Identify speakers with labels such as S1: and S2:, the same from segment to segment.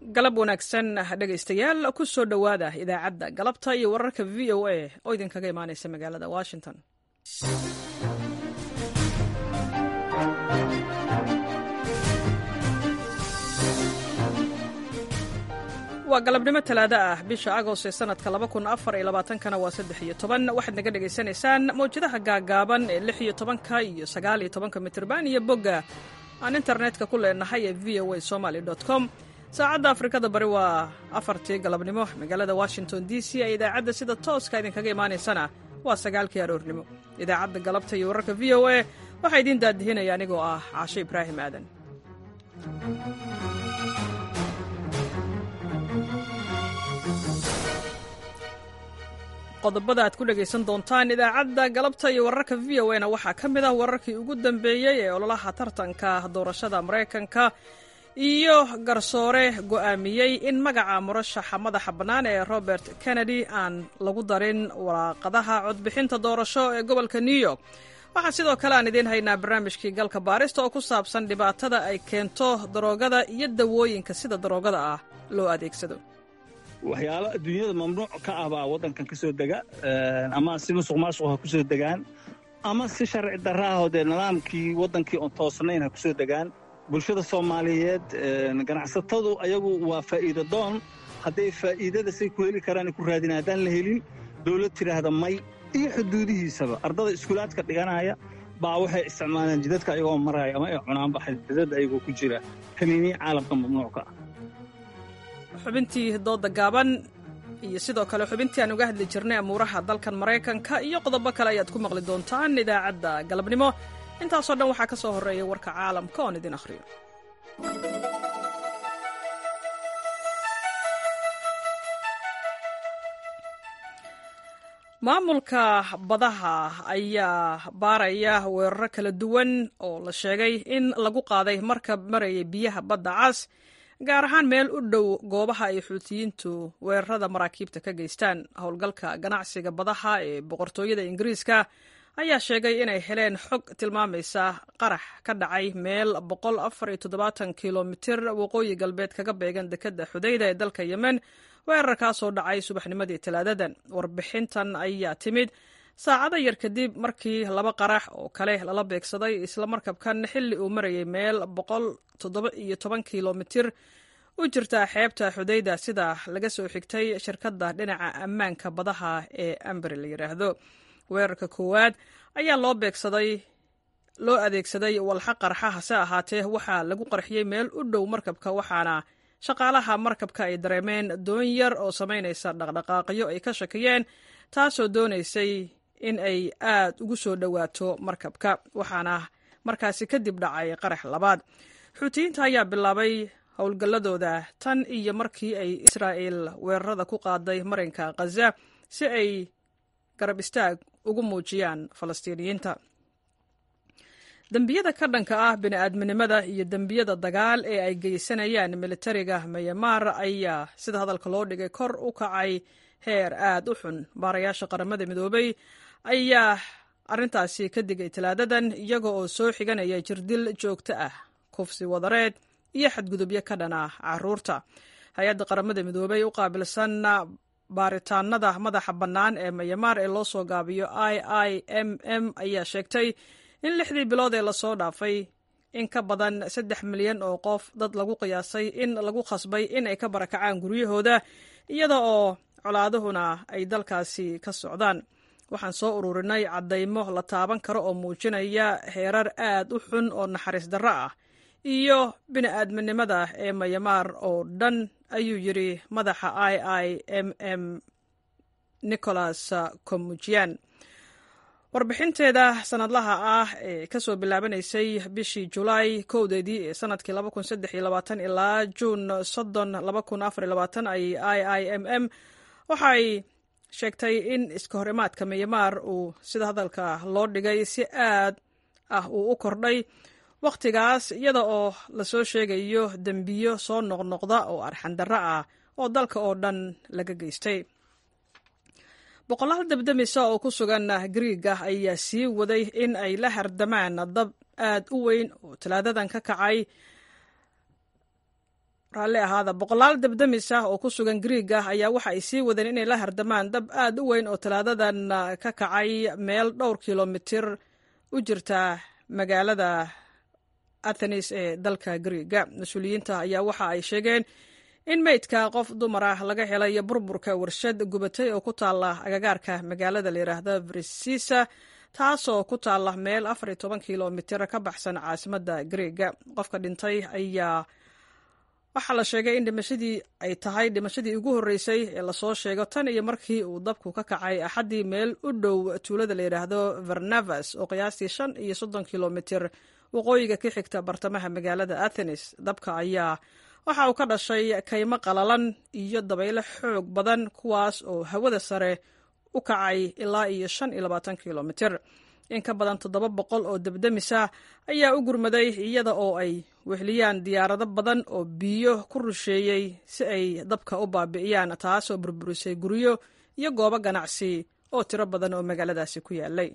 S1: galab wanaagsan dhegaystayaal ku soo dhowaada idaacadda galabta iyo wararka v o a oo idinkaga imaanaysa magaalada washington waa galabnimo talaado ah bisha agost ee sanadka kana waa saddex iyo toban waxaad naga dhegaysanaysaan mawjadaha gaagaaban ee lix iyo tobanka iyo sagaal iyo tobanka mitirban iyo bogga aan internetka ku leenahay ee v o a somaly com saacadda afrikada bari waa afartii galabnimo magaalada washington d c ee idaacadda sida tooska idinkaga imaanaysana waa sagaalkii aroornimo idaacadda galabta iyo wararka v o a waxaa idiin daadihinaya anigoo ah caasho ibraahim aadan qodobada aad ku dhegaysan doontaan idaacadda galabta iyo wararka v o na waxaa ka mid ah wararkii ugu dambeeyey ee ololaha tartanka doorashada maraykanka iyo garsoore go'aamiyey in magaca murashaxa madaxa bannaan ee robert kennedy aan lagu darin waraaqadaha codbixinta doorasho ee gobolka new york waxaa sidoo kale aan idiin haynaa barnaamijkii galka baarista oo ku saabsan dhibaatada ay keento daroogada iyo dawooyinka sida daroogada ah loo adeegsado
S2: waxyaalo adduunyada mamnuuc ka ah baa waddankan ka soo dega ama si musuq maasuq ha ku soo degaan ama si sharci darraahoo dee nidaamkii waddankii oon toosnayn ha ku soo degaan bulshada soomaaliyeed ganacsatadu ayagu waa faa'iido doon hadday faa'iidada say ku heli karaan ku raadina haddaan la helin dawlad tidhaahda may iyo xuduudihiisaba ardada iskuulaadka dhiganaya baa waxay isticmaalaan jidadka ayagoo maraya ama ay cunaanba xadidada ayagoo ku jira kaniiniya caalamka mamnuucka ah
S1: xubintii dooda gaaban iyo sidoo kale xubintii aan uga hadli jirnay amuuraha dalkan maraykanka iyo qodobo kale ayaad ku maqli doontaan idaacadda galabnimo intaasoo dhan waxaa ka soo horreeya warka caalamka oon idin akhriyo maamulka badaha ayaa baaraya weeraro kala duwan oo la sheegay in lagu qaaday markab marayay biyaha badda cas gaar ahaan meel u dhow goobaha ay xuutiyiintu weerarada maraakiibta ka geystaan howlgalka ganacsiga badaha ee boqortooyada ingiriiska ayaa sheegay inay heleen xog tilmaamaysa qarax ka dhacay meel kilomitir waqooyi galbeed kaga beegan dekadda xudayda ee dalka yemen weerarkaasoo dhacay subaxnimadii talaadadan warbixintan ayaa timid saacado yar kadib markii laba qarax oo kale lala beegsaday isla markabkan xilli uu marayay meel kilomitir u jirta xeebta xudayda sida laga soo xigtay shirkadda dhinaca ammaanka badaha ee ambari la yidhaahdo weerarka koowaad ayaa loo beegsaday loo adeegsaday walxa qarxa hase ahaatee waxaa lagu qarxiyey meel u dhow markabka waxaana shaqaalaha markabka ay dareemeen doon yar oo samaynaysa dhaqdhaqaaqyo ay ka shakiyeen taasoo doonaysay in ay aad ugu soo dhowaato markabka waxaana markaasi kadib dhacay qarax labaad xuutiyiinta ayaa bilaabay howlgalladooda tan iyo markii ay israa'il weerarada ku qaaday marinka khaza si ay garab istaag ugu muujiyaan falastiiniyiinta dembiyada ka dhanka ah bini'aadminimada iyo dembiyada dagaal ee ay geysanayaan militariga mayamaar ayaa sida hadalka loo dhigay kor u kacay heer aad u xun baarayaasha qaramada midoobay ayaa arrintaasi ka digay talaadadan iyaga oo soo xiganaya jirdil joogto ah kufsi wadareed iyo xadgudubyo ka dhan ah caruurta hay-adda qaramada midoobay u qaabilsan baaritaanada madaxa bannaan ee mayamaar ee loo soo gaabiyo i i m m ayaa sheegtay in lixdii bilood ee lasoo dhaafay in ka badan saddex milyan oo qof dad lagu qiyaasay in lagu khasbay in ay ka barakacaan guryahooda iyada oo colaaduhuna ay dalkaasi ka socdaan waxaan soo ururinay caddaymo la taaban karo oo muujinaya heerar aad u xun oo naxariis darro ah iyo bini'aadminimada ee mayamaar oo dhan ayuu yidhi madaxa i i m m nicholas komujian warbixinteeda sanadlaha ah ee kasoo bilaabanaysay bishii julaay kowdeedii ee sanadkii ilaa juun soddon ay i i m m waxay sheegtay in iska hor imaadka miyamaar uu sida hadalka loo dhigay si aad ah uu u kordhay wakhtigaas iyada oo lasoo sheegayo dembiyo soo noqnoqda oo arxandarro ah oo dalka oo dhan laga geystay boqolaal dabdamisa oo ku sugan griiga ayaa sii waday in ay la hardamaan dab aad u weyn oo talaadadan ka kacay raalli ahaada boqolaal dabdamis ah oo ku sugan griig ah ayaa waxa ay sii wadeen inay la hardamaan dab aad u weyn oo talaadadan ka kacay meel dhowr kilomitir u jirta magaalada athenis ee dalka griiga mas-uuliyiinta ayaa waxa ay sheegeen in meydka qof dumar ah laga helay burburka warshad gubatay oo ku taala agagaarka magaalada la yidhaahda brisisa taasoo ku taala meel afar iyo toban kilomitir ka baxsan caasimadda griiga qofka dhintay ayaa waxaa la sheegay in dhimashadii ay tahay dhimashadii ugu horreysay ee lasoo sheego tan iyo markii uu dabku ka kacay axaddii meel u dhow tuulada la yidhaahdo varnavas oo qiyaastii shan iyo soddon kilomitir waqooyiga ka xigta bartamaha magaalada athenes dabka ayaa waxa uu ka dhashay kaymo qalalan iyo dabaylo xoog badan kuwaas oo hawada sare u kacay ilaa iyo shan iyo labaatan kilomitir in ka badan toddoba boqol oo debdemisa ayaa u gurmaday iyada oo ay wehliyaan diyaarado badan oo biyo ku rusheeyey si ay dabka u baabi'iyaan taasoo burburisay guryo iyo goobo ganacsi oo tiro badan oo magaaladaasi ku yaalay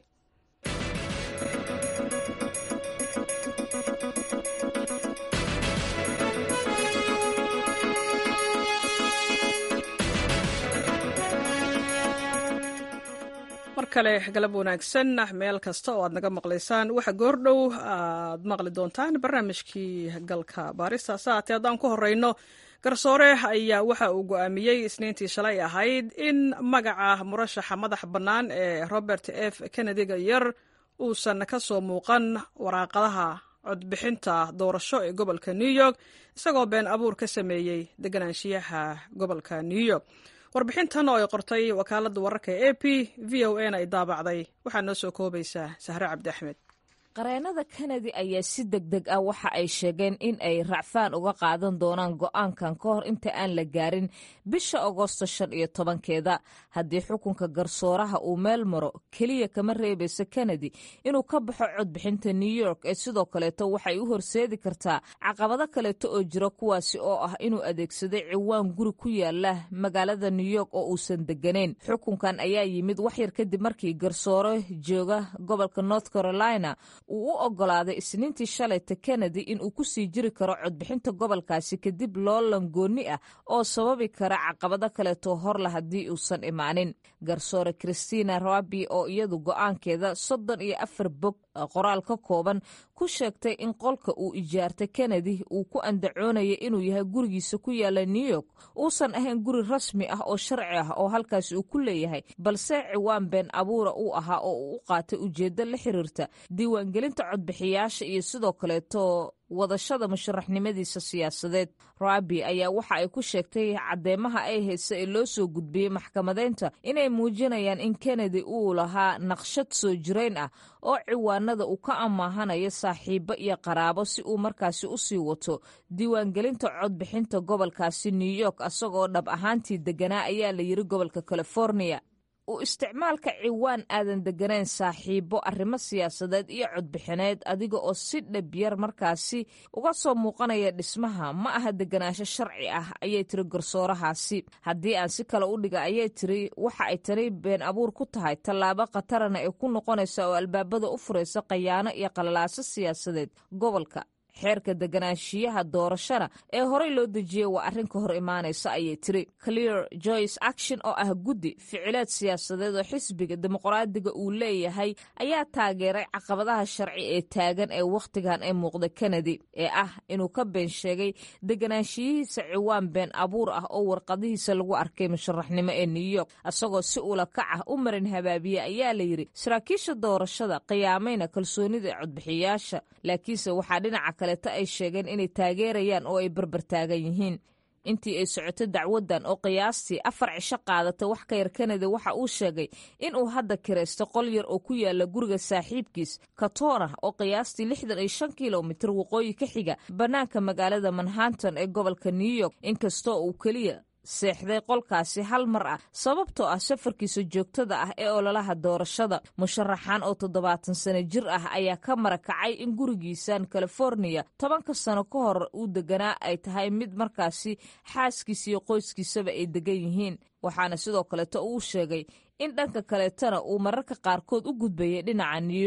S1: mar kale galab wanaagsan meel kasta oo aad naga maqlaysaan waxa goordhow aad maqli doontaan barnaamijkii galka baarista saate haddaan ku horeyno garsoore ayaa waxa uu go'aamiyey isniintii shalay ahayd in magaca murashaxa madax bannaan ee robert f kennediga yar uusan ka soo muuqan waraaqadaha codbixinta doorasho ee gobolka new york isagoo been abuur ka sameeyey deganaanshiyaha gobolka new york warbixintan oo ay qortay wakaaladda wararka e a p v o n ay daabacday waxaa noo soo koobaysaa sahre cabdi axmed
S3: qareenada kennedy ayaa si deg deg ah waxa ay sheegeen in ay racfaan uga qaadan doonaan go'aankan ka hor inta aan la gaarin bisha agoosto shan iyo tobankeeda haddii xukunka garsooraha uu meel maro keliya kama reebayso kennedy inuu ka baxo codbixinta new york ee sidoo kaleeto waxay u horseedi kartaa caqabado kaleeto oo jira kuwaasi oo ah inuu adeegsaday ciwaan guri ku yaala magaalada new york oo uusan degganayn xukunkan ayaa yimid waxyar kadib markii garsoore jooga gobolka north carolina uu u ogolaaday isniintii shalayta kennedy in uu ku sii jiri karo codbixinta gobolkaasi kadib loo langoonni ah oo sababi kara caqabado kaleeto horla haddii uusan imaanin garsoore christina rabi oo iyadu go'aankeeda soddon iyo afar bog qoraal ka kooban ku sheegtay in qolka uu ijaartay kennedy uu ku andacoonaya inuu yahay gurigiisa ku yaala new york uusan ahayn guri rasmi ah oo sharci ah oo halkaasi uu ku leeyahay balse ciwaan been abuura uu ahaa oo uu u qaatay ujeeddo la xiriirta diiwaangelinta codbixiyaasha iyo sidoo kaleeto wadashada musharaxnimadiisa siyaasadeed rabi ayaa waxa ay ku sheegtay caddeemaha ay haysa ee loo soo gudbiyey maxkamadeynta inay muujinayaan in kennedy uu lahaa naqshad soo jirayn ah oo ciwaanada uu ka ammaahanayo saaxiibo iyo qaraabo si uu markaasi u sii wato diiwaangelinta codbixinta gobolkaasi new york asagoo dhab ahaantii deganaa ayaa la yiri gobolka california u isticmaalka ciwaan aadan degganayn saaxiibo arrimo siyaasadeed iyo codbixineed adiga oo si dhabyar markaasi uga soo muuqanaya dhismaha ma aha deganaansho sharci ah ayay tiri garsoorahaasi haddii aan si kale u dhiga ayay tiri waxa ay tani been abuur ku tahay tallaabo khatarana ay ku noqonaysa oo albaabada u furaysa khayaano iyo qalalaaso siyaasadeed gobolka xeerka deganaanshiyaha doorashada ee horey loo dejiyey waa arrin ka hor imaanaysa ayay tiri clear joyce action oo ah guddi ficileed siyaasadeed oo xisbiga dimuqraadiga uu leeyahay ayaa taageeray caqabadaha sharci ee taagan ee wakhtigan ee muuqda kennedy ee ah inuu ka been sheegay deganaanshiyihiisa ciwaan been abuur ah oo warqadihiisa lagu arkay musharaxnimo ee new york isagoo si ula kac ah u marin habaabiye ayaa la yidhi saraakiisha doorashada qiyaamayna kalsoonida codbixiyaasha laakiinse waxaa dhinaca kaleeto ay sheegeen inay taageerayaan oo ay barbartaagan yihiin intii ay socoto dacwaddan oo qiyaastii afar cisho qaadatay wax ka yar kanada waxa uu sheegay inuu hadda kiraysto qol yar oo ku yaala guriga saaxiibkiis katona oo qiyaastii lixdan iyo shan kilomitir waqooyi ka xiga bannaanka magaalada manhattan ee gobolka new york inkastoo uu keliya seexday qolkaasi hal mar ah sababtoo ah safarkiisa joogtada ah ee ololaha doorashada musharaxan oo toddobaatan sano jir ah ayaa ka marakacay in gurigiisan californiya tobanka sano ka hor uu deganaa ay tahay mid markaasi xaaskiisa iyo qoyskiisaba ay degan yihiin waxaana sidoo kaleeto uu sheegay in dhanka kaleetana uu mararka qaarkood u gudbayay dhinaca new york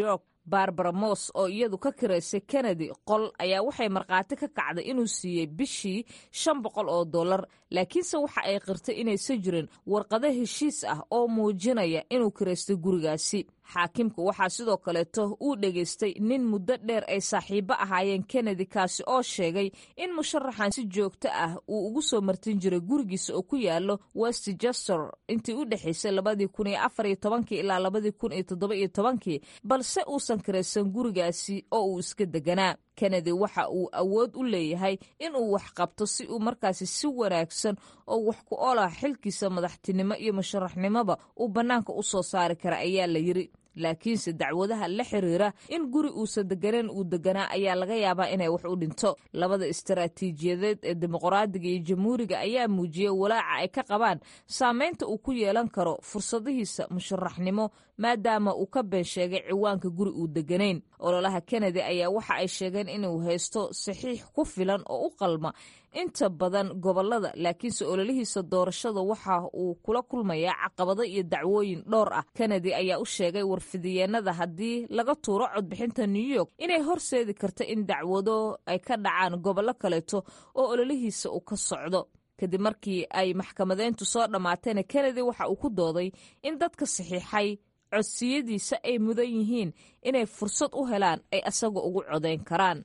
S3: barbara moss oo iyadu ka kiraysay kennedy qol ayaa waxay markhaati ka kacday inuu siiyey bishii shan boqol oo dollar laakiinse waxa ay qirtay inaysan jirin warqado heshiis ah oo muujinaya inuu kiraystay gurigaasi xaakimku waxaa sidoo kaleeto uu dhegaystay nin muddo dheer ay saaxiibo ahaayeen kennedy kaasi oo sheegay in musharaxan si joogto ah uu ugu soo martin jiray gurigiisa oo ku yaalo westchester intii u dhexaysay labadii kun iyo afar iyo tobankii ilaa labadii kun iyo toddoba iyo tobankii balse uusan kiraysan gurigaasi oo uu iska deganaa kennedy waxa uu awood u leeyahay inuu wax qabto si uu markaasi si wanaagsan oo wax ku olah xilkiisa madaxtinimo iyo musharaxnimoba uu bannaanka u soo saari kara ayaa la yiri laakiinse dacwadaha la xiriira in guri uusan deganeen uu deganaa ayaa laga yaabaa inay wax u dhinto labada istaraatiijiyadeed ee dimuqraadiga iyo jamhuuriga ayaa muujiyey walaaca ay ka qabaan saameynta uu ku yeelan karo fursadihiisa musharaxnimo maadaama uu ka been sheegay ciwaanka guri uu deganayn ololaha kennedy ayaa waxa ay sheegeen inuu haysto saxiix ku filan oo u qalma inta badan gobolada laakiinse ololihiisa doorashada waxa uu kula kulmayaa caqabado iyo dacwooyin dhowr ah kennedy ayaa u sheegay warfidiyeenada haddii laga tuuro codbixinta new york inay horseedi karto in dacwado ay ka dhacaan gobollo kaleeto oo ololihiisa uu ka socdo kadib markii ay maxkamadeyntu soo dhammaatayna kennedy waxa uu ku dooday in dadka saxiixay codsiyadiisa ay mudan yihiin inay fursad u helaan ay asaga ugu codayn karaan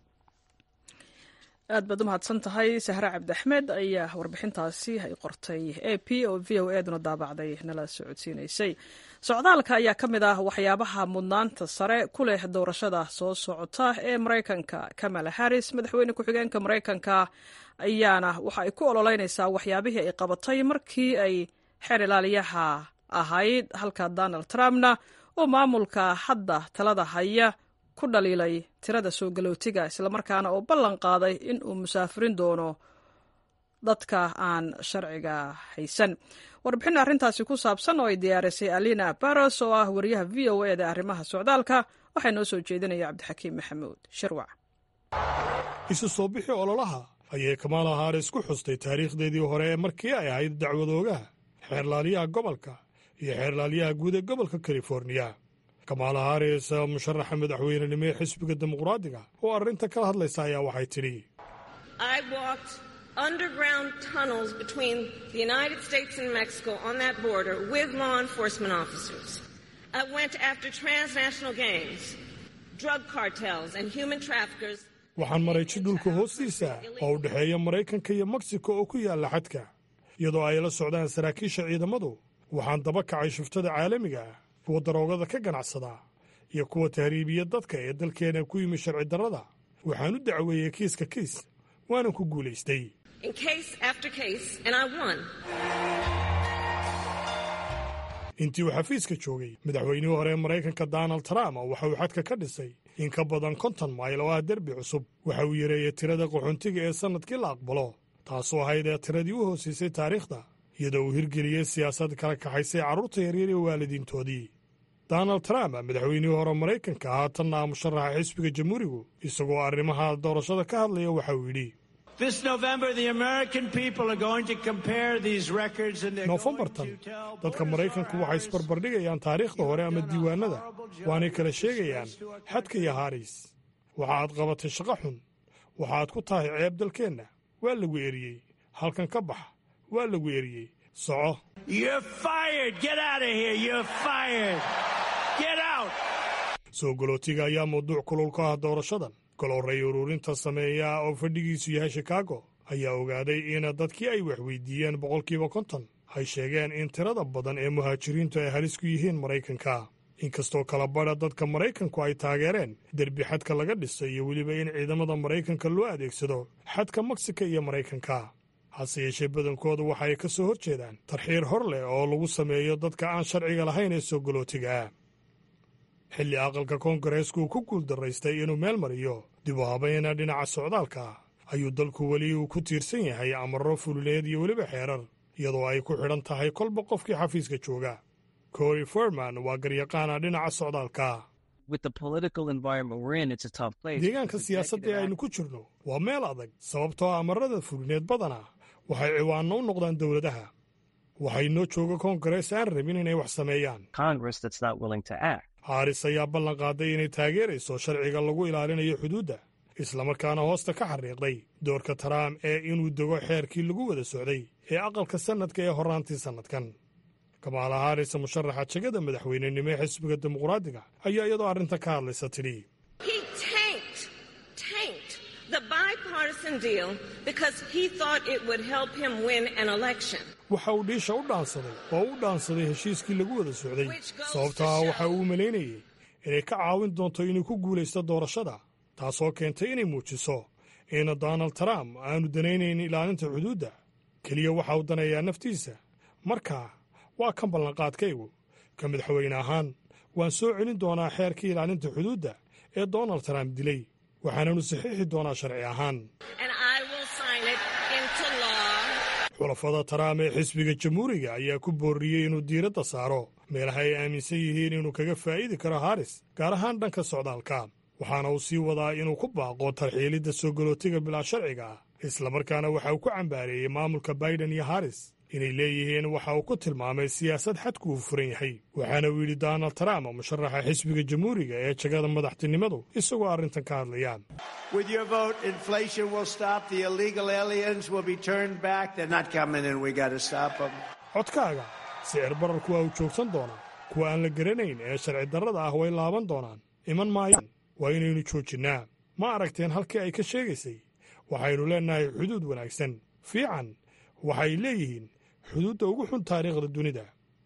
S1: aad baad u mahadsan tahay sahre cabdiaxmed ayaa warbixintaasi ay qortay a p oo v o eduna daabacday nala socodsiinaysay socdaalka ayaa ka mid ah waxyaabaha mudnaanta sare ku leh doorashada soo socota ee maraykanka kamala harris madaxweyne ku-xigeenka maraykanka ayaana waxa ay ku ololeynaysaa waxyaabihii ay qabatay markii ay xeer ilaaliyaha ahayd halka donald trumpna oo maamulka hadda talada haya ku dhaliilay tirada soo galootiga islamarkaana oo ballan qaaday in uu musaafirin doono dadka aan sharciga haysan warbixin arrintaasi ku saabsan oo ay diyaarisay alina baros oo ah wariyaha v o eda arrimaha socdaalka waxaa noo soo jeedinaya cabdixakiim maxamuud shirwac
S4: isu soo bixi ololaha ayay kamaala haaris ku xustay taariikhdeedii hore ee markii ay ahayd dacwadoogaha xeerlaaliyaha gobolka iyo xeerlaaliyaha guud ee gobolka californiya kamaala haris musharaxa madaxweynenimo ee xisbiga dimuqraadiga oo arrinta kala hadlaysa ayaa waxay tidhi
S5: underground tunnels between the United States and Mexico on that border with law enforcement officers. I went after transnational gangs, drug cartels, and human traffickers.
S4: waxaan maray jidhulka hoostiisa oo u dhexeeya maraykanka iyo meksiko oo ku yaalla xadka iyadoo ay la socdaan saraakiisha ciidamadu waxaan daba kacay shuftada caalamiga ah kuwa daroogada ka ganacsada iyo kuwa tahriibiya dadka ee dalkeena ku yimi sharci darrada waxaan u dacweeyey kiiska kiis waanan ku guulaystay intii uu xafiiska joogay madaxweynihii hore ee maraykanka donald trump waxa uu xadka ka dhisay in ka badan konton mayl oo ah derbi cusub waxa uu yareeyey tirada qaxoontiga ee sannadkii la aqbalo taasoo ahayd ee tiradii u hoosiisay taariikhda iyadoo uu hirgeliyey siyaasad kala kaxaysay carruurta yaryar iyo waalidiintoodii donald trump madaxweynihii hore maraykanka haatanna musharaxa xisbiga jamhuurigu isagoo arrimaha doorashada ka hadlaya waxa uu yidhi noofembartan dadka maraykanku waxay isbarbardhigayaan taariikhda hore ama diiwaannada waanay kala sheegayaan xadka iyo haariis waxa aad qabatay shaqo xun waxa aad ku tahay ceeb dalkeenna waa lagu eriyey halkan ka bax waa lagu eriyey soco soo galootiga ayaa mawduuc kulul ka ah doorashadan golorray ururinta sameeya oo fadhigiisu yahay shikaago ayaa ogaaday in dadkii ay waxweydiiyeen boqolkiiba konton ay sheegeen in tirada badan ee muhaajiriintu ay halis ku yihiin maraykanka inkastoo kala badha dadka maraykanku ay taageereen derbi xadka laga dhisay iyo weliba in ciidamada maraykanka loo adeegsado xadka meksika iyo maraykanka hase yeeshee badankoodu waxa ay ka soo hor jeedaan tarxiir hor leh oo lagu sameeyo dadka aan sharciga lahayn ee soo galootiga xilli aqalka koongareesku uu ku guuldaraystay inuu meel mariyo dib u habayna dhinaca socdaalka ayuu dalku weli uu ku tiirsan yahay amarro fulineed iyo weliba xeerar iyadoo ay ku xidhan tahay kolba qofkii xafiiska jooga cory forman waa garyaqaana dhinaca socdaalka deegaanka siyaasadda ee aynu ku jirno waa meel adag sababtoo amarada fulineed badana waxay ciwaanno u noqdaan dowladaha waxay noo jooga koongarees aan rabin inay wax sameeyaan haris ayaa ballan qaaday inay taageerayso sharciga lagu ilaalinayo xuduudda islamarkaana hoosta ka xariiqday doorka taraam ee inuu dego xeerkii lagu wada socday ee aqalka sannadka ee horraantii sannadkan kamaala haris musharaxa jegada madaxweynenimo ee xisbiga dimuqraadiga ayaa iyadoo arrinta ka hadlaysa tidhi waxa uu dhiisha u dhaansaday oo u dhaansaday heshiiskii lagu wada socday sababtaa waxa uu malaynayey inay ka caawin doonto inuu ku guulaysto doorashada taasoo keentay inay muujiso in donald trump aanu danaynayn ilaalinta xuduudda keliya waxa uu daneeyaa naftiisa marka waa kan ballanqaadkaygu ka madaxweyne ahaan waan soo celin doonaa xeerkii ilaalinta xuduudda ee donald trump dilay waxaananu saxiixi doonaa sharci ahaan xulafada taraam ee xisbiga jamhuuriga ayaa ku boorriyey inuu diiradda saaro meelaha ay aaminsan yihiin inuu kaga faa'iidi karo haris gaar ahaan dhanka socdaalka waxaana uu sii wadaa inuu ku baaqo tarxiilidda soo galootiga bilaa sharciga ah islamarkaana waxa uu ku cambaareeyey maamulka baiden iyo haris inay leeyihiin waxa uu ku tilmaamay siyaasad xadku uu furan yahay waxaana uu yidhi donald trump musharaxa xisbiga jamhuuriga ee jagada madaxtinimadu isagoo arrintan ka hadlaya codkaaga sicir bararku waa uu joogsan doonaa kuwa aan la garanayn ee sharci darrada ah way laaban doonaan iman maayaan waa inaynu joojinnaa ma aragteen halkii ay ka sheegaysay waxaynu leennahay xuduud wanaagsan fiican waxay leeyihiin xuduudda ugu xun taariikhda dunida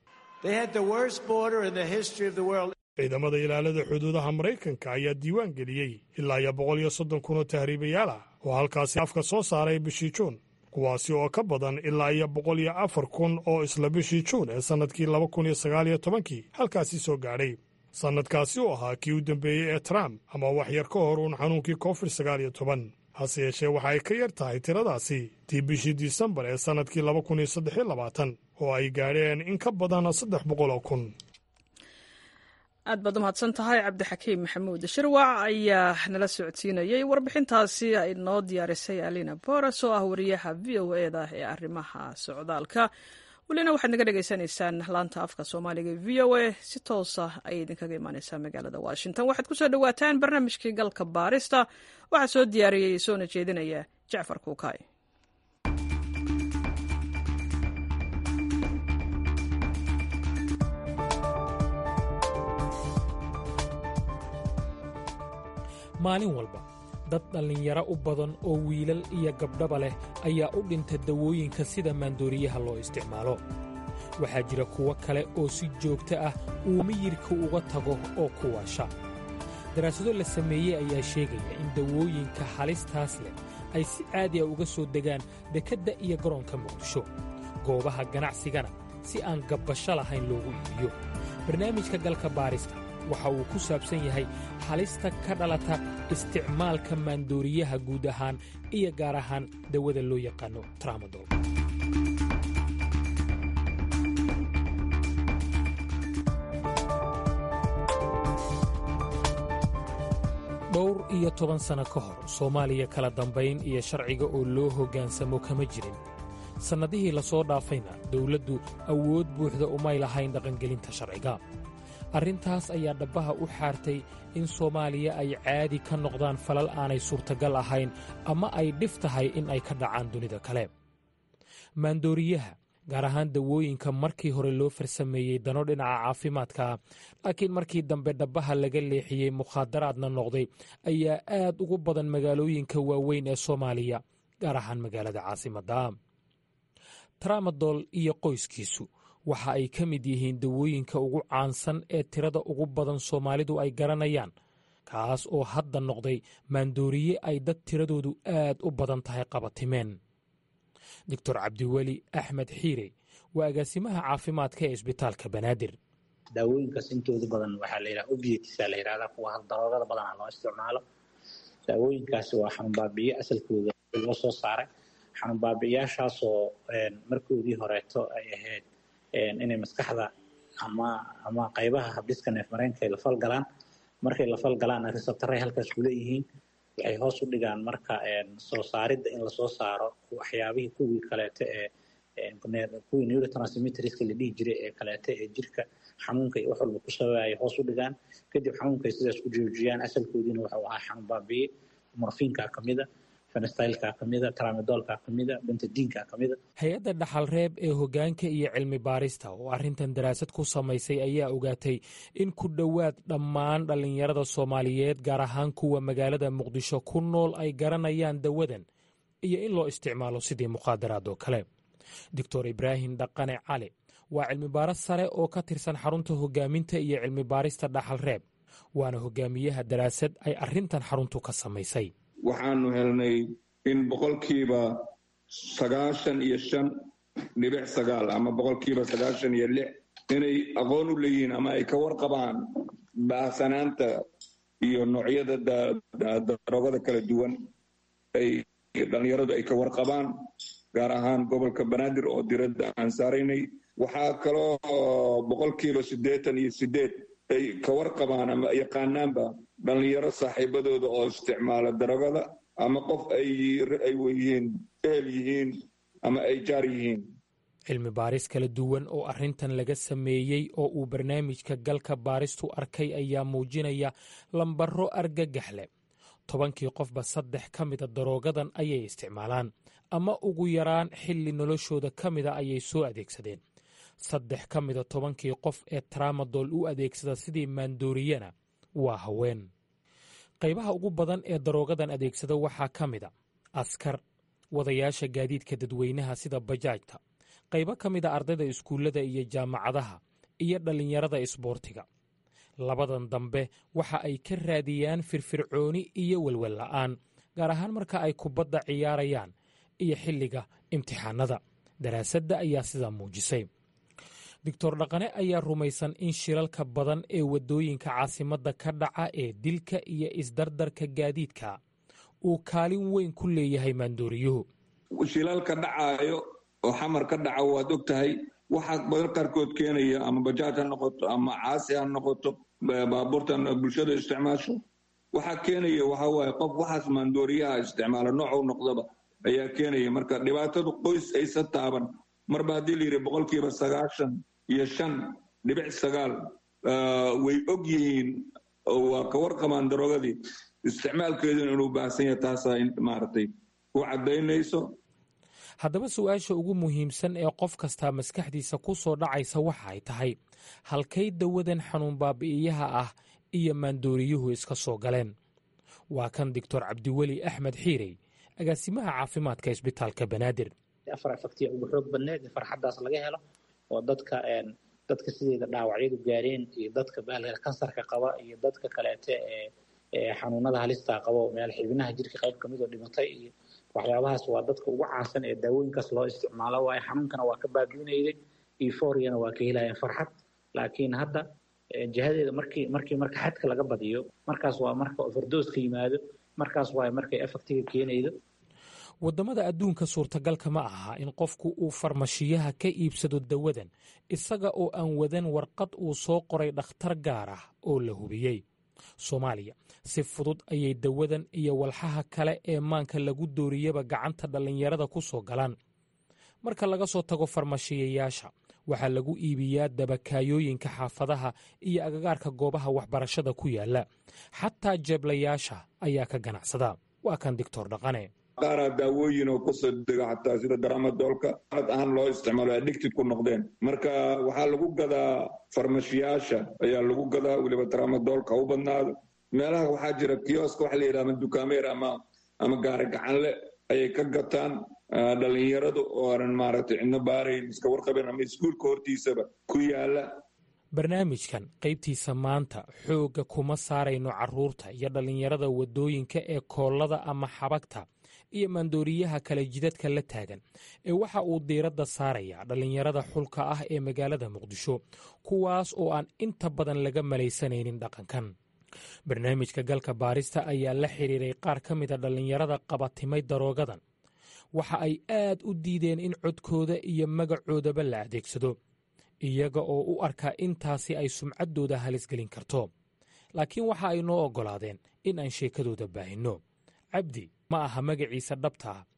S4: ciidamada ilaalada xuduudaha maraykanka ayaa diiwaan geliyey ilaa iyo boqol iyo soddon kun oo tahriibayaal ah oo halkaasi afka soo saaray bishii juun kuwaasi oo ka badan ilaa iyo boqol iyo afar kun oo isla bishii juun ee sannadkii laba kun iyo sagaal iyo tobankii halkaasi soo gaadhay sannadkaasi oo ahaa kii u dambeeyey ee trump ama wax yar ka hor uun xanuunkii covid sagaal iyo toban hase yeeshee waxa ay ka yar tahay tiradaasi tii bishii disembar ee sannadkii laba kun iyo saddexiyo labaatan oo ay gaadheen in ka badan saddex boqol oo kun
S1: aad baad umahadsan tahay cabdixakiim maxamuud shirwac ayaa nala socodsiinayey warbixintaasi ay noo diyaarisay alina boras oo ah wariyaha v o eda ee arrimaha socdaalka welina waxaad naga dhegaysanaysaan laanta afka soomaaliga v o a si toosa ayay idinkaga imaaneysaa magaalada washington waxaad kusoo dhowaataan barnaamijkii galka baarista waxaa soo diyaariyey soona jeedinaya jacfar kuukay
S6: maalin walba dad dhallinyaro u badan oo wiilal iyo gabdhaba leh ayaa u dhinta dawooyinka sida maandooriyaha loo isticmaalo waxaa jira kuwo kale oo si joogto ah uu miyirka uga tago oo ku waasha daraasado la sameeyey ayaa sheegaya in dawooyinka halistaas leh ay si caadi a uga soo degaan dekedda iyo garoonka muqdisho goobaha ganacsigana si aan gabbasho lahayn loogu iibiyo barnaamijka galka baarista waxa uu ku saabsan yahay halista ka dhalata isticmaalka maandooriyaha guud ahaan iyo gaar ahaan dawada loo yaqaano tramadol dhowr iyo toban sanno ka hor soomaaliya kala dambayn iyo sharciga oo loo hoggaansamo kama jirin sannadihii la soo dhaafayna dawladdu awood buuxda umay lahayn dhaqangelinta sharciga arrintaas ayaa dhabbaha u xaartay in soomaaliya ay caadi ka noqdaan falal aanay suurtagal ahayn ama ay dhif tahay in ay ka dhacaan dunida kale maandooriyaha gaar ahaan dawooyinka markii hore loo farsameeyey dano dhinaca caafimaadka laakiin markii dambe dhabbaha laga leexiyey mukhaadaraadna noqday ayaa aad ugu badan magaalooyinka waaweyn ee soomaaliya gaar ahaan magaalada caasimadda tramadol iyo qoyskiisu waxa ay ka mid yihiin dawooyinka ugu caansan ee tirada ugu badan soomaalidu ay garanayaan kaas oo hadda noqday maandooriye ay dad tiradoodu aad u badan tahay qabatimeen doctor cabdiweli axmed xiire waa agaasimaha caafimaadka ee isbitaalka banaadir
S7: daawooyinkaas intooda badan waxaa la yidhaha obietisa la yidhahdaa kuwa daroogada badanaa loo isticmaalo daawooyinkaasi waa xanuunbaabiye asalkooda loo soo saaray xanuunbaabiyaashaasoo markoodii horeeto ay ahayd inay maskaxda ama ama qaybaha habdhiska neefmareenka ay la falgalaan markay la falgalaan resabtaray halkaas kuleeyihiin waxay hoos u dhigaan marka soo saaridda in lasoo saaro waxyaabihii kuwii kaleeto ee kuwii neurotransmitterska la dhihi jiray ee kaleete ee jirka xanuunka iyo wax walba ku sababaya hoos u dhigaan kadib xanuunka ay sidaas ku joojiyaan asalkoodiina wuxuu ahaa xanuun baabiye morfiinka kamida fenstylka kamida tramadolka kamida bentadiinka kamida
S6: hay-adda dhaxalreeb ee hoggaanka iyo cilmi baarista oo arrintan daraasad ku samaysay ayaa ogaatay in ku dhowaad dhammaan dhallinyarada soomaaliyeed gaar ahaan kuwa magaalada muqdisho ku nool ay garanayaan dawadan iyo in loo isticmaalo sidii muqaadaraad oo kale doctor ibraahim dhaqane cali waa cilmibaaris sare oo ka tirsan xarunta hoggaaminta iyo cilmi baarista dhaxalreeb waana hogaamiyaha daraasad ay arrintan xaruntu ka samaysay
S8: waxaanu helnay in boqolkiiba sagaashan iyo shan dhibic sagaal ama boqolkiiba sagaashan iyo lix inay aqoon u leeyihiin ama ay ka warqabaan baahsanaanta iyo noocyada daroogada kala duwan ay dhallinyaradu ay ka warqabaan gaar ahaan gobolka banaadir oo diradda aan saaraynay waxaa kaloo boqolkiiba siddeetan iyo siddeed ay ka warqabaan ama yaqaanaanba dhallinyaro saaxiibadooda oo isticmaala darogada ama qof ay yihiin ehel yihiin ama ay jaar yihiin
S6: cilmi baaris kala duwan oo arrintan laga sameeyey oo uu barnaamijka galka baaristu arkay ayaa muujinaya lambaro argagax leh tobankii qofba saddex ka mida daroogadan ayay isticmaalaan ama ugu yaraan xilli noloshooda ka mida ayay soo adeegsadeen saddex ka mida tobankii qof ee tramadol u adeegsada sidii maandooriyana waa haween qaybaha ugu badan ee daroogadan adeegsada waxaa ka mida askar wadayaasha gaadiidka dadweynaha sida bajaajta qaybo ka mida ardayda iskuullada iyo jaamacadaha iyo dhallinyarada isboortiga labadan dambe waxa ay ka raadiyaan firfircooni iyo welwel la'aan gaar ahaan marka ay kubadda ciyaarayaan iyo xilliga imtixaanada daraasadda ayaa sidaa muujisay doctor dhaqane ayaa rumaysan in shilalka badan ee waddooyinka caasimadda ka dhaca ee dilka iyo isdardarka gaadiidka uu kaalin weyn ku leeyahay maandooriyuhu
S8: shilalka dhacaayo oo xamar ka dhaca waad og tahay waxaa badan qaarkood keenaya ama bajaaj ha noqoto ama caasi ha noqoto baabuurtan bulshada isticmaasho waxaa keenaya waxaa waaye qof waxaas maandooriyaha isticmaala noocu noqdaba ayaa keenaya marka dhibaatadu qoys aysa taaban marba haddii la yidhi boqolkiiba sagaashan iyo shan dhibic sagaal way og yihiin waa ka warqabaan darogadii isticmaalkeeduna inuu baahsan yahay taasaa maaragtay u caddaynayso
S6: haddaba su-aasha ugu muhiimsan ee qof kastaa maskaxdiisa ku soo dhacaysa waxa ay tahay halkay dawadan xanuun baabi'iyaha ah iyo maandooriyuhu iska soo galeen waa kan doctor cabdiweli axmed xiirey agaasimaha caafimaadka isbitaalka banaadir
S7: afar afaktiya ugu xoog badneed farxaddaas laga helo oo dadka dadka sideeda dhaawacyadu gaareen iyo dadka baalka kansarka qaba iyo dadka kaleete ee xanuunada halistaa qaba meel xibinaha jirka qayb kamid oo dhimatay iyo waxyaabahaas waa dadka ugu caansan ee daawooyinkaas loo isticmaalo waayo xanuunkana waa ka baabiinayday euforiana waa ka helayeen farxad laakiin hadda jihadeeda markii markii marka xadka laga badiyo markaas waa marka overdose ka yimaado markaas waa markay effectiga keenaydo
S6: waddamada adduunka suurtagalka ma aha in qofku uu farmashiyaha ka iibsado dawadan isaga oo aan wadan warqad uu soo qoray dhakhtar gaar ah oo la hubiyey soomaaliya si fudud ayay dawadan iyo walxaha kale ee maanka lagu dooriyaba gacanta dhallinyarada ku soo galaan marka laga soo tago farmashiyayaasha waxaa lagu iibiyaa dabakaayooyinka xaafadaha iyo agagaarka goobaha waxbarashada ku yaala xataa jeeblayaasha ayaa ka ganacsada waa kan doctor dhaqane
S8: qaaraa daawooyin oo kasoo dega xataa sida daramadoolka ad ahaan loo isticmaalo addicted ku noqdeen marka waxaa lagu gadaa farmashiyaasha ayaa lagu gadaa weliba daramadoolka u badnaado meelaha waxaa jira kioska waxa la yidhaha ama dukaameer ama ama gaari gacanle ayay ka gataan dhallinyaradu oo aanan maaragtay cidno baarayn iska warqabeen ama iskuulka hortiisaba ku yaala
S6: barnaamijkan qaybtiisa maanta xoogga kuma saarayno carruurta iyo dhallinyarada waddooyinka ee koollada ama xabagta iyo maandooriyaha kale jidadka la taagan ee waxa uu diiradda saarayaa dhallinyarada xulka ah ee magaalada muqdisho kuwaas oo aan inta badan laga malaysanaynin dhaqankan barnaamijka galka baarista ayaa la xidhiiray qaar ka mida dhallinyarada qabatimay daroogadan waxa ay aad u diideen in codkooda iyo magacoodaba la adeegsado iyaga oo u arkaa intaasi ay sumcaddooda halisgelin karto laakiin waxa ay noo oggolaadeen in aan sheekadooda baahinno cabdi ma aha magaciisa dhabta ah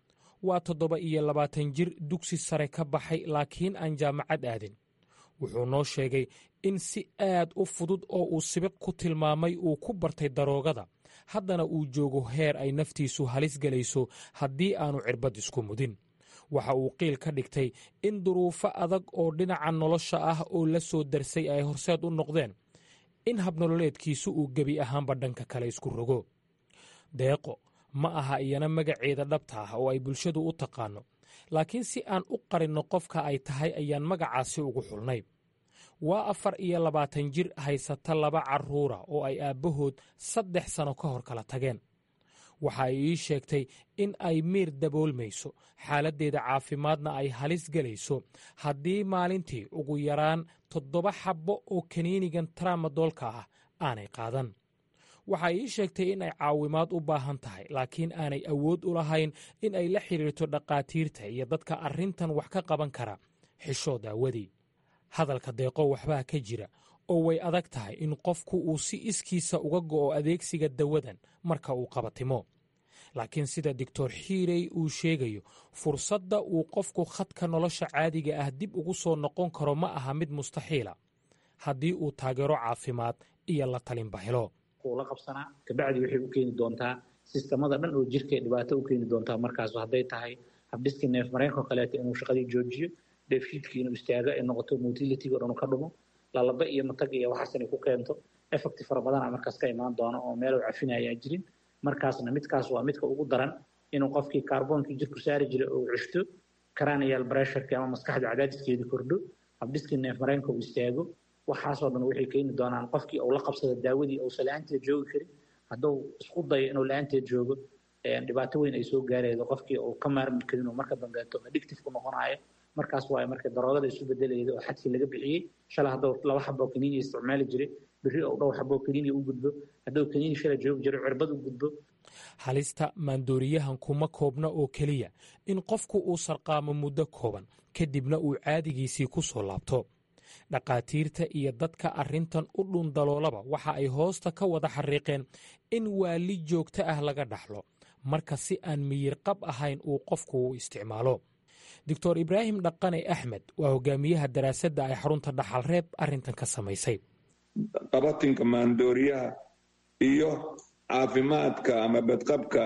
S6: waa toddoba iyo labaatan jir dugsi sare ka baxay laakiin aan jaamacad aadin wuxuu noo sheegay in si aad u fudud oo uu sibiq ku tilmaamay uu ku bartay daroogada haddana uu joogo heer ay naftiisu halis gelayso haddii aanu cirbad isku mudin waxa uu qiil ka dhigtay in duruufo adag oo dhinaca nolosha ah oo la soo darsay ay horseed u noqdeen in habnololeedkiisu uu gebi ahaanba dhanka kale isku rogo deeqo ma aha iyana magaceeda dhabta ah oo ay bulshadu u taqaanno laakiin si aan u qarinno qofka ay tahay ayaan magacaasi ugu xulnay waa afar iyo labaatan jir haysata laba carruura oo ay aabbahood saddex sanno ka hor kala tageen waxa ay ii sheegtay in ay miir daboolmayso xaaladdeeda caafimaadna ay halis gelayso haddii maalintii ugu yaraan toddoba xabbo oo kaniinigan tramadoolka ah aanay qaadan waxa ay ii sheegtay in ay caawimaad u baahan tahay laakiin aanay awood u lahayn in ay la xidhiirto dhakhaatiirta iyo dadka arrintan wax ka qaban kara xishoo daawadii hadalka deeqo waxbaa ka jira oo way adag tahay in qofku uu si iskiisa uga go'o adeegsiga dawadan marka uu qabatimo laakiin sida doctor xiirey uu sheegayo fursadda uu qofku khadka nolosha caadiga ah dib ugu soo noqon karo ma aha mid mustaxiila haddii uu taageero caafimaad iyo la talinba helo
S7: la qabsanaa kabacdi waxay u keeni doontaa sistamada dhan oo jirka dhibaato u keeni doontaa markaas hadday tahay habdhiskii neef mareenko kaleeto inuu shaqadii joojiyo dheefshiidkii inuu istaago ay noqoto motilitiga dhan ka dhumo lalaba iyo matag iyo waxaas inay ku keento effecti fara badana markaas ka imaan doono oo meel cafinaya aan jirin markaasna midkaas waa midka ugu daran inuu qofkii kaarboonkii jirku saari jiray oo ceshto cranial pressureki ama maskaxda cadaadiskeedii kordho habdhiskii neef mareenka uu istaago waxaasoo dhan waxay keeni doonaan qofkii uu la qabsada daawadii uusan la-aanteed joogi karin hadduu isku dayo inuu la-aanteed joogo dhibaato weyn ay soo gaaraydo qofkii uu ka maarmi karin oo marka dambeeto addictive ku noqonayo markaas waa marka daroogada isu bedelayda oo xadkii laga bixiyey shalay hadduu laba xaboo kaniini isticmaali jiray berri ou dhowr xaboo kaniini u gudbo hadduu kaniini shalay joogi jiray cirbad u gudbo
S6: halista maandooriyahan kuma koobna oo keliya in qofku uu sarqaamo muddo kooban kadibna uu caadigiisii ku soo laabto dhakhaatiirta iyo dadka arrintan u dhundaloolaba waxa ay hoosta ka wada xariiqeen in waali joogto ah laga dhaxlo marka si aan miyir qab ahayn uu qofku u isticmaalo doctor ibraahim dhaqane axmed waa hogaamiyaha daraasadda ay xarunta dhaxalreeb arrintan ka samaysay
S8: qabatinka maandooriyaha iyo caafimaadka ama badqabka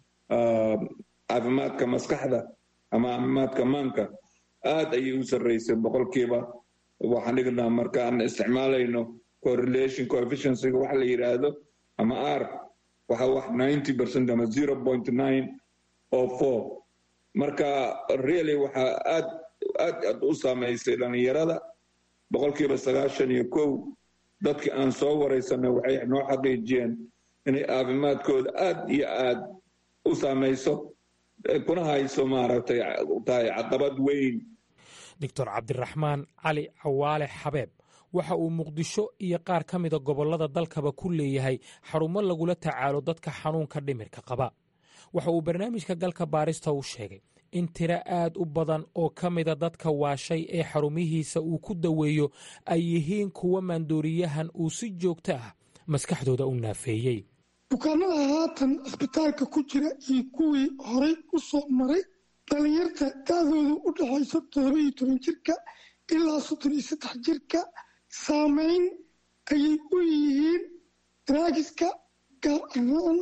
S8: caafimaadka maskaxda ama caafimaadka maanka aad ayay u sarraysay boqolkiiba waxaan dhignaa markaan isticmaalayno correlation coefficiencyga waxa la yidhaahdo ama r waxa wax ninety percent ama zero point nine oo four marka really waxaa aad aad aad u saamaysay dhallinyarada boqolkiiba sagaashan iyo kow dadkii aan soo waraysanay waxay noo xaqiijiyeen inay caafimaadkooda aad iyo aad u saamayso kuna hayso maaragtay tahay caqabad weyn
S6: doctor cabdiraxmaan cali cawaale xabeeb waxa uu muqdisho iyo qaar ka mida gobollada dalkaba ku leeyahay xarumo lagula tacaalo dadka xanuunka dhimirka qaba waxa uu barnaamijka galka baarista u sheegay in tiro aad u badan oo ka mida dadka waashay ee xarumihiisa uu ku daweeyo ay yihiin kuwa maandooriyahan uu si joogto ah maskaxdooda u naafeeyey
S9: bukaanada haatan cisbitaalka ku jira iyo kuwii horay u soo maray dhallinyarta da-doodu u dhexayso todoba iyo toban jirka ilaa soddon iyo saddex jirka saameyn ayay u yihiin draagiska gaar ahaan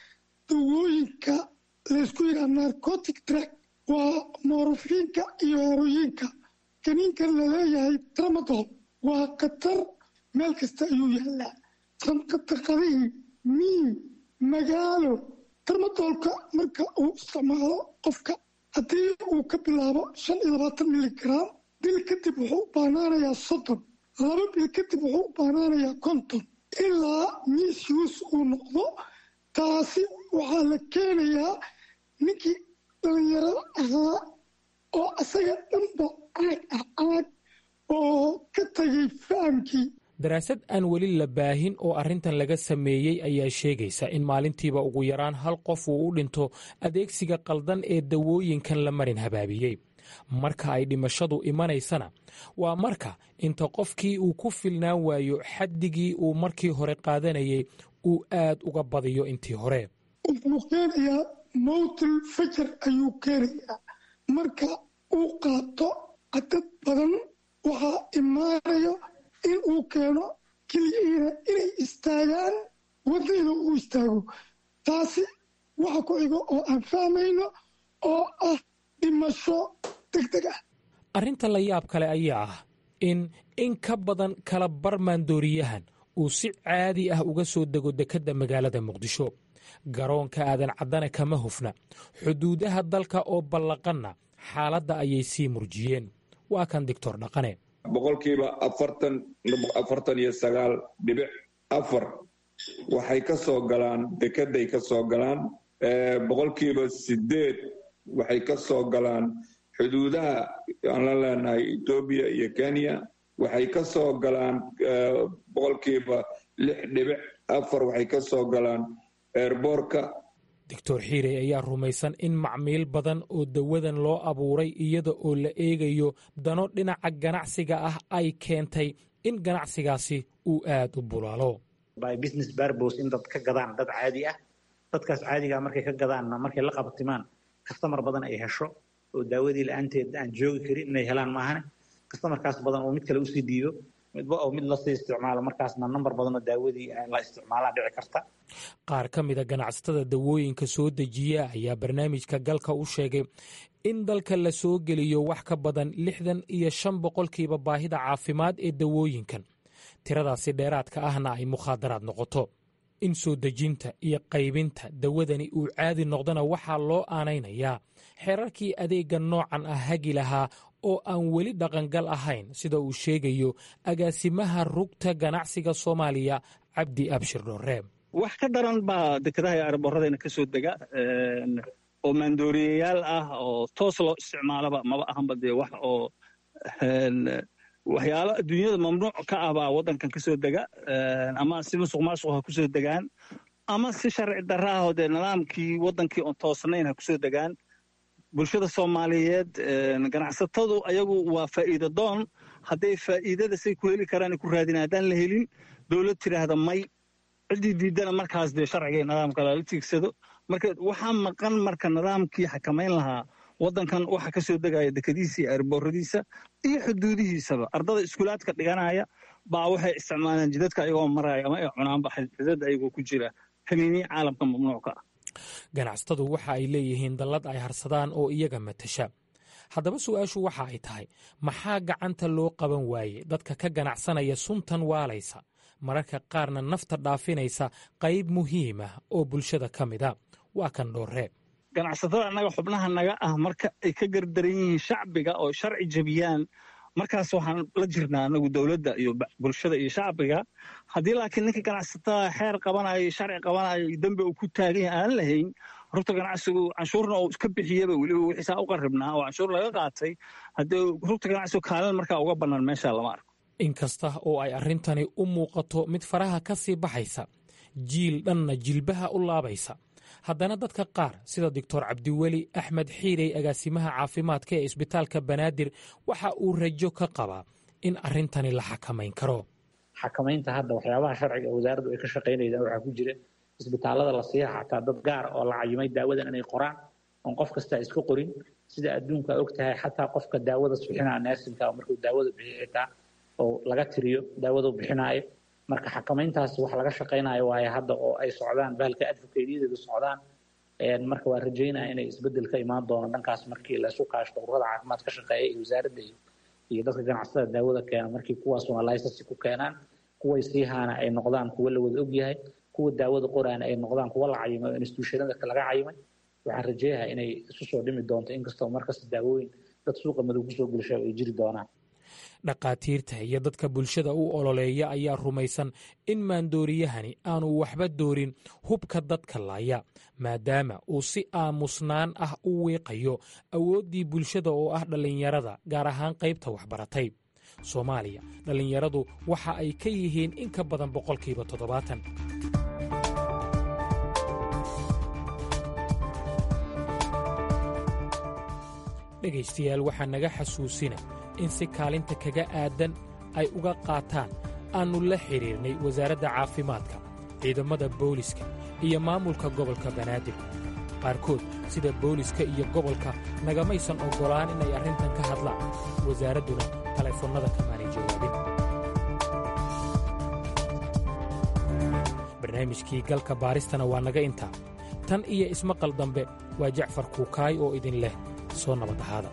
S9: dawooyinka laysku yidhaha narcotic drag waa moorofiinka iyo horoyiinka kaniinkan laleeyahay tramadol waa khatar meel kasta ayuu yaallaa sanqataqadihii miim magaalo tramadolka marka uu isticmaalo qofka haddii uu ka bilaabo shan iyo labaatan miligram bil kadib wuxuu u baanaanayaa soddon laba bil kadib wuxuu u baanaanayaa konton ilaa misuse uu noqdo taasi waxaa la keenayaa ninkii dhalinyarada ahaa oo asaga dhanba caag ah caag oo ka tagay fahamkii
S6: daraasad aan weli la baahin oo arrintan laga sameeyey ayaa sheegaysa in maalintiiba ugu yaraan hal qof uu u dhinto adeegsiga qaldan ee dawooyinkan la marin habaabiyey marka ay dhimashadu imanaysana waa marka inta qofkii uu ku filnaan waayo xaddigii uu markii hore qaadanayay uu aad uga badiyo intii hore
S9: wuxuu keenayaa mowtil fajar ayuu keenayaa marka uu qaato cadad badan waxaa imaanayo in uu keeno keliyihiina inay istaagaan wadayda uu istaago taasi waxa ku xigo oo aan fahmayno oo ah dhimasho deg deg ah
S6: arrinta la yaab kale ayaa ah in in ka badan kala bar maandooriyahan uu si caadi ah uga soo dego dekedda magaalada muqdisho garoonka aadan caddane kama hufna xuduudaha dalka oo ballaqanna xaaladda ayay sii murjiyeen waa kan doctor dhaqane
S8: boqolkiiba afartan afartan iyo sagaal dhibic afar waxay ka soo galaan dekeday ka soo galaan boqolkiiba sideed waxay ka soo galaan xuduudaha aan la leenahay etoobiya iyo kenya waxay ka soo galaan boqolkiiba lix dhibic afar waxay ka soo galaan eerboorka
S6: doctor xiirey ayaa rumaysan in macmiil badan oo dawadan loo abuuray iyada oo la eegayo dano dhinaca ganacsiga ah ay keentay in ganacsigaasi uu aad u bulaalo
S7: by business barbos in dad ka gadaan dad caadi ah dadkaas caadigaa markay ka gadaanna markay la qabtimaan kastamar badan ay hesho oo daawadii la-aanteed aan joogi karin inay helaan maahane kastamarkaas badan oo mid kale usii diido midba oo mid lasii isticmaalo markaasna nambar badanoo daawadii la isticmaalaa dhici karta
S6: qaar ka mida ganacsatada dawooyinka soo dejiya ayaa barnaamijka galka u sheegay in dalka la soo geliyo wax ka badan lixdan iyo shan boqolkiiba baahida caafimaad ee dawooyinkan tiradaasi dheeraadka ahna ay mukhaadaraad noqoto in soo dejinta iyo qaybinta dawadani uu caadi noqdona waxaa loo aanaynayaa xeerarkii adeegga noocan ah hagi lahaa oo aan weli dhaqangal ahayn sida uu sheegayo agaasimaha rugta ganacsiga soomaaliya cabdi abshir dhoreeb
S2: wax ka daran baa dekedaha iyo arboradayna ka soo dega oo maandooriyayaal ah oo toos loo isticmaalaba maba ahanba dee wax oo waxyaalo adduunyada mamnuuc ka ah baa waddankan ka soo dega ama si musuq maasuq ha ku soo degaan ama si sharci darra ah oo dee nidaamkii waddankii oon toosnayn ha ku soo degaan bulshada soomaaliyeed ganacsatadu ayagu waa faa'iida doon hadday faa'iidada say ku heli karaan ku raadin haddaan la helin dowlad tidhaahda may ciddii diidana markaas dee sharciga iyo nidaamka lala tiigsado marka waxaa maqan marka nidaamkii xakamayn lahaa waddankan waxa ka soo degaya dekadiisa iyo airbooradiisa iyo xuduudihiisaba ardada iskuulaadka dhiganaya baa waxay isticmaalaan jidadka ayagoo maraya ama ay cunaanba xidada ayagoo ku jira kaniiniya caalamka mamnuucka ah
S6: ganacsatadu waxa ay leeyihiin dallad ay harsadaan oo iyaga matasha haddaba su'aashu waxa ay tahay maxaa gacanta loo qaban waaye dadka ka ganacsanaya suntan waalaysa mararka qaarna nafta dhaafinaysa qayb muhiim ah oo bulshada ka mida waa kan dhoorreeb
S2: ganacsatada annaga xubnaha naga ah marka ay ka gardaran yihiin shacbiga oo sharci jebiyaan markaas waxaan la jirnaa anagu dowladda iyo bulshada iyo shacbiga haddii laakiin ninka ganacsatada xeer qabanayo sharci qabanayo iyo dembi uu ku taagan yahay aan lahayn rugta ganacsigu canshuurna uu iska bixiyaba weliba wixiisaa u qarribnaa oo canshuur laga qaatay haddii rugta ganacsigu kaalin markaa uga bannaan meesha lama arko
S6: inkasta oo ay arrintani u muuqato mid faraha ka sii baxaysa jiil dhanna jilbaha u laabaysa haddana dadka qaar sida doctor cabdiweli axmed xiirey agaasimaha caafimaadka ee isbitaalka banaadir waxa uu rajo ka qabaa in arrintani la xakamayn karo
S7: xakamaynta hadda waxyaabaha sharciga wasaaraddu ay ka shaqaynaysaan waxaa ku jira isbitaalada la siiya xataa dad gaar oo la cayimay daawadan inay qoraan oon qof kasta iska qorin sida adduunka og tahay xataa qofka daawada bixinaa neersinka markuu daawada bixiyo xitaa oo laga tiriyo daawadu bixinaayo marka xakamayntaas wax laga shaqaynayo waaye hadda oo ay socdaan bahalka advocateyadeedu socdaan marka waa rajaynaya inay isbedel ka imaan doono dhankaas markii la isu kaashto ururada caafimaad ka shaqeeya iyo wasaaradda iyo dadka ganacsatada daawada keena markii kuwaas waa licence ku keenaan kuway siihaana ay noqdaan kuwa la wada ogyahay kuwa daawada qoraana ay noqdaan kuwa la cayimay oo institutionada laga cayimay waxaan rajeeyaha inay isu soo dhimi doonto inkastoo markasta daawooyin dad suuqa madow kusoo gulasha ay jiri doonaan
S6: dhakhaatiirta iyo dadka bulshada u ololeeya ayaa rumaysan in maandooriyahani aanu waxba doorin hubka dadka laaya maadaama uu si aamusnaan ah u wiiqayo awooddii bulshada oo ah dhallinyarada gaar ahaan qaybta waxbaratay soomaaliya dhallinyaradu waxa ay ka yihiin in ka badan boqolkiiba toddobaatan dhegaystayaal waxaa naga xasuusina in si kaalinta kaga aadan ay uga qaataan aannu la xidhiirnay wasaaradda caafimaadka ciidamada booliska iyo maamulka gobolka banaadir qaarkood sida booliska iyo gobolka nagamaysan oggolaan inay arrintan ka hadlaan wasaaradduna taleefannada kamaanay jawaabin barnaamijkii galka baaristana waa naga intaa tan iyo ismaqal dambe waa jacfar kuukaay oo idin leh soo nabad ahaada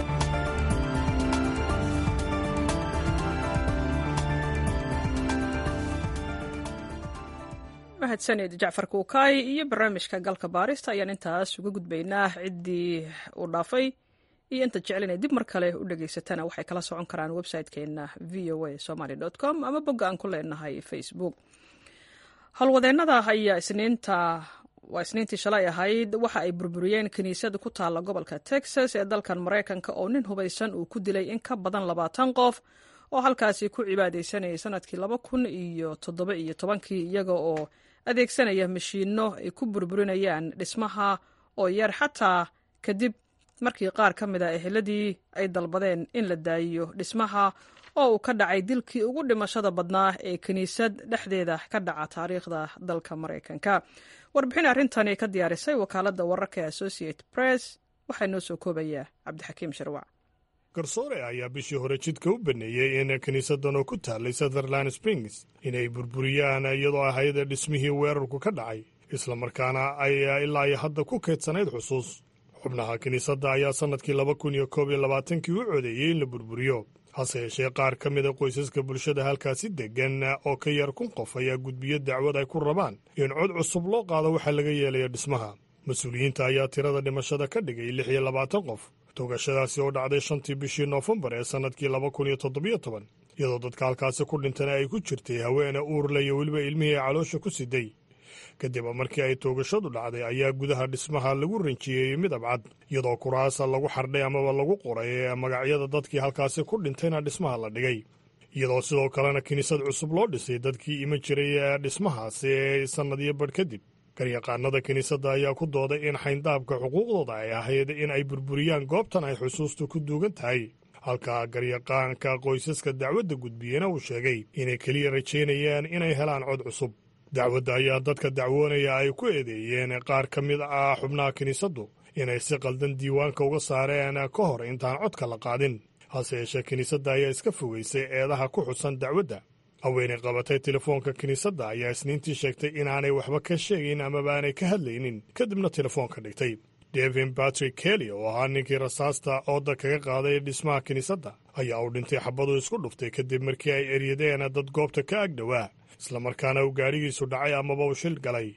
S1: mahadsanid jacfar kuukaay iyo barnaamijka galka baarista ayaan intaas uga gudbaynaa ciddii uu dhaafay iyo inta jecel inay dib mar kale u dhegaysatana waxay kala socon karaan website-keenna v o a somaly com ama bogga aan ku leenahay facebook howlwadeennada ayaa isniinta waa isniintii shalay ahayd waxa ay burburiyeen kiniisada ku taalla gobolka texas ee dalkan maraykanka oo nin hubaysan uu ku dilay in ka badan labaatan qof oo halkaasi ku cibaadaysanayay sanadkii laba kun iyo toddoba iyo tobankii iyaga oo adeegsanaya mashiinno ay ku burburinayaan dhismaha oo yar xataa kadib markii qaar ka mid a eheladii ay dalbadeen in la daayiyo dhismaha oo uu ka dhacay dilkii ugu dhimashada badnaa ee kiniisad dhexdeeda ka dhaca taariikhda dalka maraykanka warbixin arrintani ka diyaarisay wakaaladda wararka ee associate press waxaa noo soo koobayaa cabdixakiim sharwac
S4: garsoore ayaa bishii hore jidka u baneeyey in kiniisadan oo ku taallay sutherland springs inay burburiyaan iyadoo ahayd dhismihii weerarku ka dhacay islamarkaana ay ilaa iyo hadda ku keedsanayd xusuus xubnaha kiniisadda ayaa sannadkii laba kun iyo koob iyo labaatankii u codeeyey in la burburiyo hase yeeshee qaar ka mida qoysaska bulshada halkaasi deggan oo ka yar kun qof ayaa gudbiyo dacwad ay ku rabaan in cod cusub loo qaado waxaa laga yeelaya dhismaha mas-uuliyiinta ayaa tirada dhimashada ka dhigay lix iyo labaatan qof toogashadaasi oo dhacday shantii bishii noofembar ee sannadkii laba kun iyo toddobiyo toban iyadoo dadka halkaasi ku dhintana ay ku jirtay haweene uurle iyo weliba ilmihii ay caloosha ku siday kadib markii ay toogashadu dhacday ayaa gudaha dhismaha lagu ranjiyeeyey midab cad iyadoo kuraasa lagu xardhay amaba lagu qoray magacyada dadkii halkaasi ku dhintayna dhismaha la dhigay iyadoo sidoo kalena kiniisad cusub loo dhisay dadkii iman jiray dhismahaasi sannadiyo badh kadib garyaqaanada kiniisadda ayaa ku dooday in xayndaabka xuquuqdooda ay ahayd in ay burburiyaan goobtan ay xusuustu ku duugan tahay halka garyaqaanka qoysaska dacwadda gudbiyena uu sheegay inay keliya rajaynayaan inay helaan cod cusub dacwadda ayaa dadka dacwoonaya ay ku eedeeyeen qaar ka mid ah xubnaha kiniisaddu inay si qaldan diiwaanka uga saareen ka hor intaan codka la qaadin hase yeeshee kiniisadda ayaa iska fogeysay eedaha ku xusan dacwadda haweenay qabatay telefoonka kiniisadda ayaa isniintii sheegtay inaanay waxba ka sheegayn amaba aanay ka hadlaynin kadibna telefoonka dhigtay devin batrick kelly oo ahaa ninkii rasaasta ooda kaga qaaday dhismaha kiniisadda ayaa uu dhintay xabadu isku dhuftay kadib markii ay eryadeen dad goobta ka agdhowaa islamarkaana uu gaadhigiisu dhacay amaba uu shil galay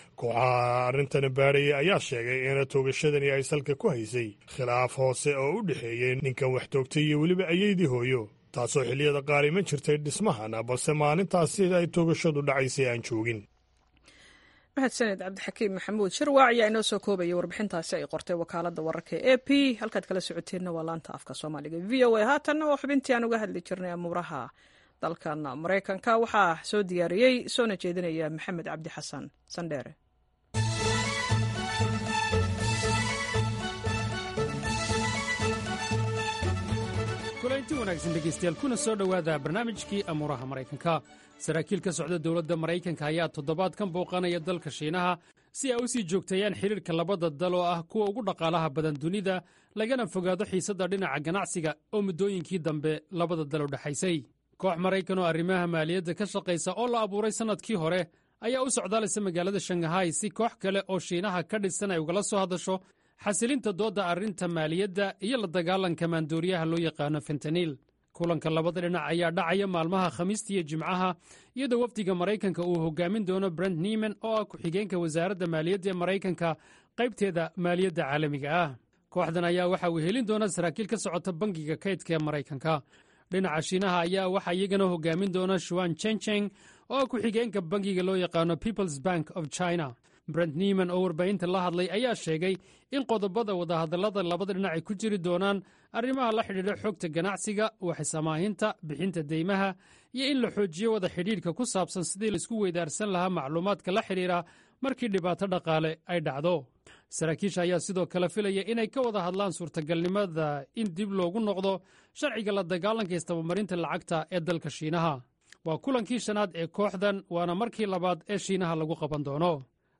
S4: kooxaha arrintani baadhayay ayaa sheegay in toogashadani ay salka ku haysay khilaaf hoose oo u dhexeeyey ninkan wax toogtay iyo weliba ayeydii hooyo taasoo xilliyada qaar iman jirtay dhismahana balse maalintaasi ay toogashadu dhacaysay aan joogin
S1: mahadsaned cabdixakiim maxamuud shirwaac ayaa inoo soo koobaya warbixintaasi ay qortay wakaaladda wararka e a p halkaad kala socoteenna waa laanta afka soomaaliga v o a haatanna oo xubintii aan uga hadli jirnay amuuraha dalkan maraykanka waxaa soo diyaariyey soona jeedinaya maxamed cabdi xasan sandheere
S6: kulanti wanaagsan dhegaystayaal kuna soo dhowaada barnaamijkii amuuraha maraykanka saraakiil ka socda dowladda maraykanka ayaa toddobaadkan booqanaya dalka shiinaha si ay u sii joogteeyaan xidhiirka labada dal oo ah kuwa ugu dhaqaalaha badan dunida lagana fogaado xiisadda dhinaca ganacsiga oo muddooyinkii dambe labada dal u dhexaysay koox maraykan oo arrimaha maaliyadda ka shaqaysa oo la abuuray sannadkii hore ayaa u socdaalaysa magaalada shangahay si koox kale oo shiinaha ka dhisan ay ugala soo hadasho xasilinta doodda arrinta maaliyadda iyo la dagaalanka maandooriyaha loo yaqaano fentaniil kulanka labada dhinac ayaa dhacaya maalmaha khamiista iyo jimcaha iyadoo wafdiga maraykanka uu hogaamin doono brent nieman oo ah ku-xigeenka wasaaradda maaliyadda ee maraykanka qaybteeda maaliyadda caalamiga ah kooxdan ayaa waxa uu helin doona saraakiil ka socota bangiga kaydka ee maraykanka dhinaca shiinaha ayaa waxaa iyagana hogaamin doona shuan chencheng oo ah ku-xigeenka bangiga loo yaqaano peoples bank of china brent nieman oo warbaahinta la hadlay ayaa sheegay in qodobada wadahadallada labada dhinac ay ku jiri doonaan arrimaha la xidhiidha xogta ganacsiga waxsamaahinta bixinta deymaha iyo in la xoojiyo wada xidhiidhka ku saabsan sidii laisku weydaarsan lahaa macluumaadka la xidhiidha markii dhibaato dhaqaale ay dhacdo saraakiisha ayaa sidoo kale filaya inay ka wada hadlaan suurtagalnimada in dib loogu noqdo sharciga la dagaalanka istabamarinta lacagta ee dalka shiinaha waa kulankii shanaad ee kooxdan waana markii labaad ee shiinaha lagu qaban doono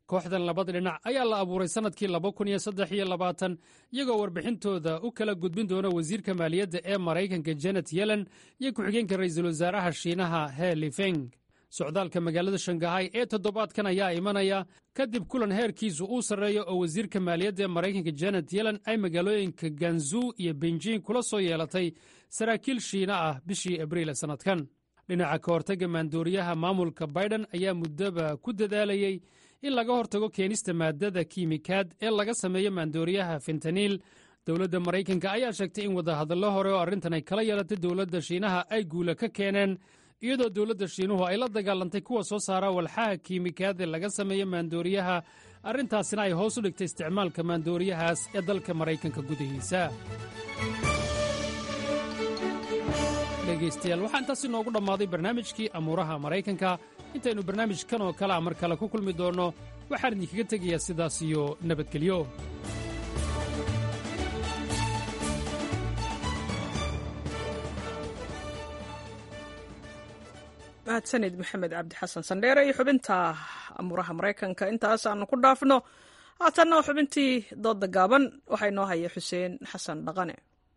S10: kooxdan labada dhinac ayaa la abuuray sannadkii laba kun iyo saddex iyo labaatan iyagoo warbixintooda u kala gudbin doona wasiirka maaliyadda ee maraykanka janet yellen iyo ku-xigeenka ra'iisul wasaaraha shiinaha he lifeng socdaalka magaalada shangahay ee toddobaadkan ayaa imanaya kadib kulan heerkiisu uu sarreeyo oo wasiirka maaliyadda ee maraykanka janet yellen ay magaalooyinka ganzu iyo benjin kula soo yeelatay saraakiil shiina ah bishii abriil ee sannadkan dhinaca ka hortagga maandooriyaha maamulka baiden ayaa muddoba ku dadaalayey in laga hortago keenista maadada kiimikaad ee laga sameeyo maandooriyaha fentaniil dowladda maraykanka ayaa sheegtay in wadahadallo hore oo arrintan ay kala yeelatay dowladda shiinaha ay guula ka keeneen iyadoo dowladda shiinuhu ay la dagaalantay kuwa soo saara walxaha kiimikaad ee laga sameeyo maandooriyaha arrintaasina ay hoos u dhigtay isticmaalka maandooriyahaas ee dalka maraykanka gudihiisa dhegaystayaal waxaa intaas inoogu dhammaaday barnaamijkii amuuraha maraykanka intaynu barnaamijkan oo kalea mar kale ku kulmi doonno waxaan idinkaga tegayaa sidaas iyo nabadgelyo
S1: mahadsanid maxamed cabdi xasan sandheere iyo xubinta amuuraha maraykanka intaas aanu ku dhaafno haatanna xubintii dooda gaaban waxaa inoo haya xuseen xasan dhaqane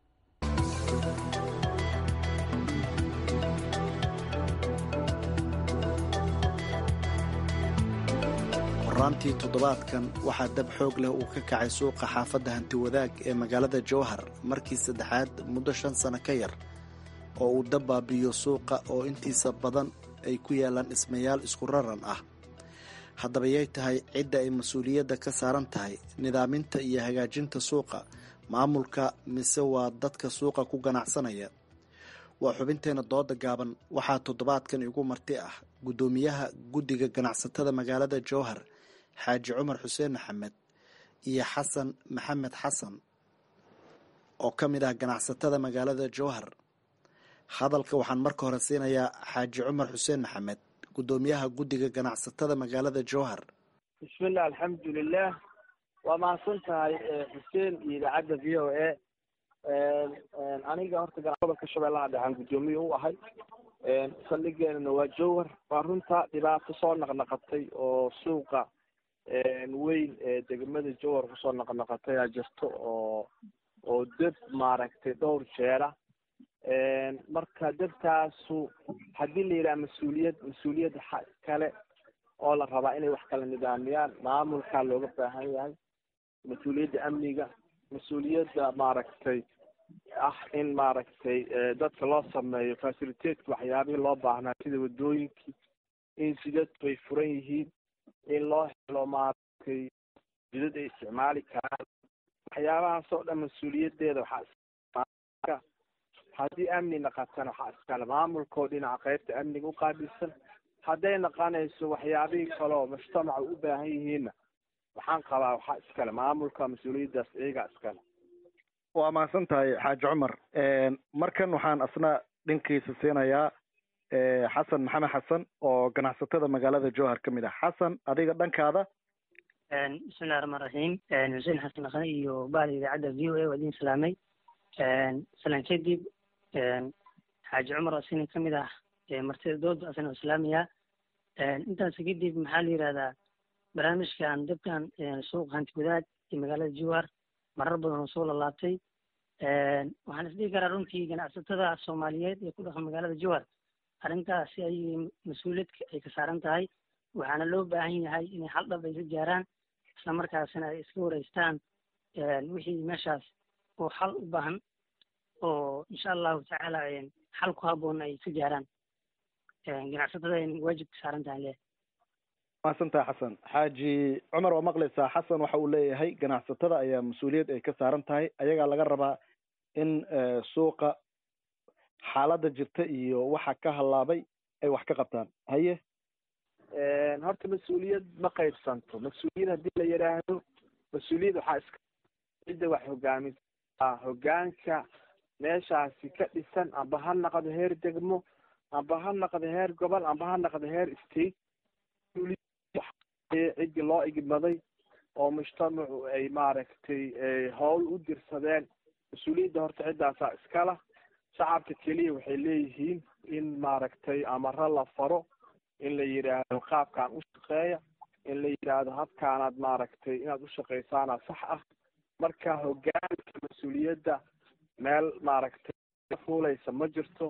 S11: horaantii toddobaadkan waxaa dab xoog leh uu ka kacay suuqa xaafadda hantiwadaag ee magaalada jowhar markii saddexaad muddo shan sano ka yar oo uu dab baabi'iyo suuqa oo intiisa badan ay ku yaalaan dhismayaal isku raran ah haddaba yay tahay cidda ay mas-uuliyadda ka saaran tahay nidaaminta iyo hagaajinta suuqa maamulka mise waa dadka suuqa ku ganacsanaya waa xubinteena dooda gaaban waxaa toddobaadkan igu marti ah guddoomiyaha guddiga ganacsatada magaalada jowhar xaaji cumar xuseen maxamed iyo xasan maxamed xasan oo ka mid ah ganacsatada magaalada jowhar hadalka waxaan marka hore siinayaa xaaji cumar xuseen maxamed guddoomiyaha guddiga ganacsatada magaalada jowhar
S12: bismillah alxamdulilah waa mahadsan tahay xuseen iyo idaacadda v o a aniga horta gobolka shabeellaha dhexaan guddoomiye u ahay saldhigeenana waa jowhar waa runta dhibaato soo naqnaqatay oo suuqa weyn ee degmada jowhar kusoo naqnaqatay aa jirto oo oo deb maaragtay dhowr jeera marka debtaasu haddii la yidhaha mas-uuliyad mas-uuliyad kale oo la rabaa inay wax kala nidaamiyaan maamulkaa looga baahan yahay mas-uuliyadda amniga mas-uuliyadda maaragtay ah in maaragtay dadka loo sameeyo facilitateska waxyaabihii loo baahnaa sida wadooyinkii in sidadku ay furan yihiin in loo helo maaragtay jidad ay isticmaali karaan waxyaabahaas oo dhan mas-uuliyaddeeda waxaa haddii amni naqatana waxaa iskale maamulkoo dhinaca qaybta amniga u qaabilsan hadday naqanayso waxyaabihii kale oo mujtamaca u baahan yihiinna waxaan qabaa waxaa iskale maamulka mas-uuliyaddaas iyagaa iskale
S11: waa mahadsan tahay xaaji cumar markan waxaan asna dhankiisa siinayaa xasan maxamed xasan oo ganacsatada magaalada jowhar ka mid ah xasan adiga dhankaada
S13: bismillahi raxmaan raxiim xuseen xasan dhaqane iyo bahda idaacadda v o a waa idin salaamay salaan kadib xaaji cumar asina ka mid ah martida dooda asina islaamiya intaas kadib maxaa la yidhahdaa barnaamijkan dabkan suuq hanti wadaad iyo magaalada jowhar marar badan oo soo lalaabtay waxaan isdhihi karaa runtii ganacsatada soomaaliyeed ee ku dhaqan magaalada jowhar arrintaasi ay mas-uuliyad ay ka saaran tahay waxaana loo baahan yahay inay hal dhab ay ka gaaraan isla markaasina ay iska wareystaan wixii meeshaas oo xal u baahan oo insha allahu tacaala xal ku habboon ay ka gaaraan ganacsatada ay waajib ka saaran tahay le
S11: mahadsantaha xasan xaaji cumar waa maqlaysaa xasan waxa uu leeyahay ganacsatada ayaa mas-uuliyad ay ka saaran tahay ayagaa laga rabaa in suuqa xaaladda jirta iyo waxa ka hallaabay ay wax ka qabtaan haye
S12: horta mas-uuliyad ma qaybsanto mas-uuliyad haddii la yidhaahdo mas-uuliyad waxaa iska cidda wax hogaamisa hogaanka meeshaasi ka dhisan amba ha naqdo heer degmo amba ha naqdo heer gobol amba ha naqdo heer state ciddii loo igmaday oo mujtamacu ay maaragtay howl u dirsadeen mas-uuliyadda horta ciddaasaa iskala shacabka keliya waxay leeyihiin in maaragtay amaro la faro in la yidhaahdo qaabkan u shaqeeya in la yidhaahdo habkaanaad maaragtay inaad ushaqaysaana sax ah marka hogaanka mas-uuliyadda meel maaragtay fuulaysa ma jirto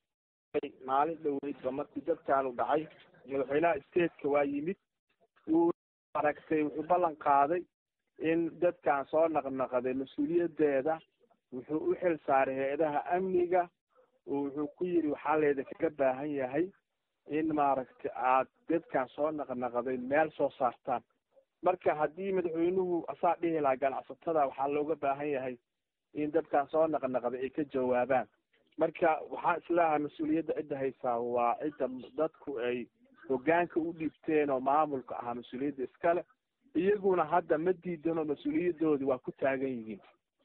S12: maalin dhoweydba markii dadkaanu dhacay madaxweynaha stateka waa yimid wuu maaragtay wuxuu ballan qaaday in dadkan soo naqnaqaday mas-uuliyaddeeda wuxuu u xil saaray hay-adaha amniga wuxuu ku yidhi waxaa leeda kaga baahan yahay in maaragtay aad dadkan soo naqnaqday meel soo saartaan marka haddii madaxweynuhu asaa dhihi lahaa ganacsatada waxaa looga baahan yahay in dadkan soo naqnaqday ay ka jawaabaan marka waxaa islaha mas-uuliyadda cidda haysaa waa cidda dadku ay hogaanka u dhiibteen oo maamulka ahaa mas-uuliyadda iskale iyaguna hadda ma diidano mas-uuliyadoodii waa ku taagan yihiin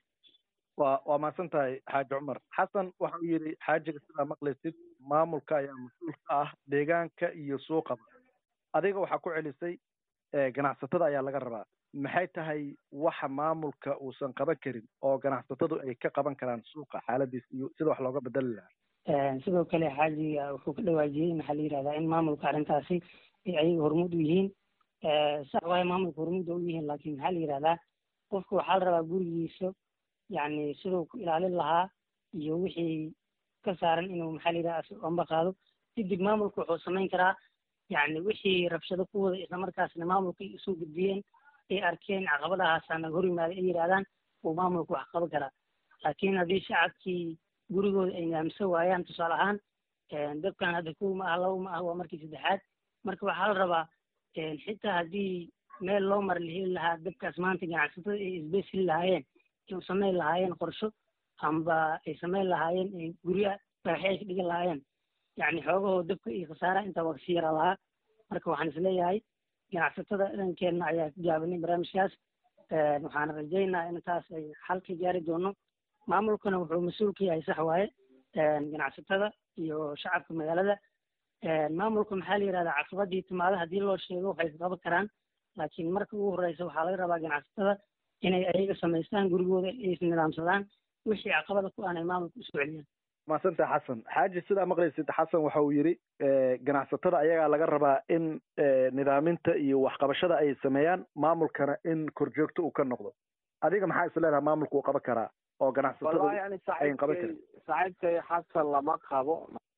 S14: waa waa mahadsan tahay xaaji cumar xasan waxa uu yidhi xaajiga sidaa maqlaysid maamulka ayaa mas-uul ka ah deegaanka iyo suuqaba adiga waxaa ku celisay ganacsatada ayaa laga rabaa maxay tahay waxa maamulka uusan qaban karin oo ganacsatadu ay ka qaban karaan suuqa xaaladiis iyo sida wax looga bedeli lahaa
S13: sidoo kale xaajiga wuxuu ka dhawaajiyey maxaa la yidhahdaa in maamulka arrintaasi ay ayaga hormuud u yihiin sax waaye maamulka hormuud u yihiin laakiin maxaa la yidhahdaa qofka waxaa la rabaa gurigiisa yacni siduu ku ilaalin lahaa iyo wixii ka saaran inuu maxaa la yidhahdaa amba qaado kadib maamulka wuxuu samayn karaa yacni wixii rabshado ku wada islamarkaasna maamulka ay usoo gudbiyeen ay arkeen caqabadahaasana hor yimaada ay yidhahdaan uu maamulka wax qaban karaa laakiin haddii shacabkii gurigooda ay nidaamsan waayaan tusaale ahaan dabkan hadda kow ma ah laba ma ah waa markii saddexaad marka waxaa la rabaa xitaa haddii meel loo mara la heli lahaa dabkaas maanta ganacsatada ay isbesili lahaayeen ay samayn lahaayeen qorsho amba ay samayn lahaayeen gurya dhagaxyo ay ka dhigan lahaayeen yacni xoogahoo dabka iyo khasaaraha intaa waa kasii yara lahaa marka waxaan isleeyahay ganacsatada dhankeenna ayaa ka gaabanay barnaamijkaas waxaan rajaynaa in taas ay xal ka gaari doono maamulkana wuxuu mas-uul ka yahay sax waaye ganacsatada iyo shacabka magaalada maamulka maxaa la yidhahdaa caqabadii timaada haddii loo sheego waxay ka qaban karaan laakiin marka ugu horeysa waxaa laga rabaa ganacsatada inay ayaga samaystaan gurigooda ay isnidaamsadaan wixii caqabada ku aanay maamulka usoo celiyaan
S14: maasanta xasan xaaji sidaa maqlaysid xasan waxa uu yidhi ganacsatada ayagaa laga rabaa in nidaaminta iyo waxqabashada ay sameeyaan maamulkana in korjoogto uu ka noqdo adiga maxaa is leedaha maamulka uu qaban karaa oo ganacsatada
S12: yani
S14: ayn qaban karin
S12: saaxiibkay xasan lama qabo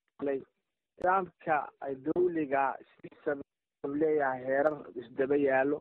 S12: nidaamka dawliga sidiisa leeyahay heerar isdaba yaalo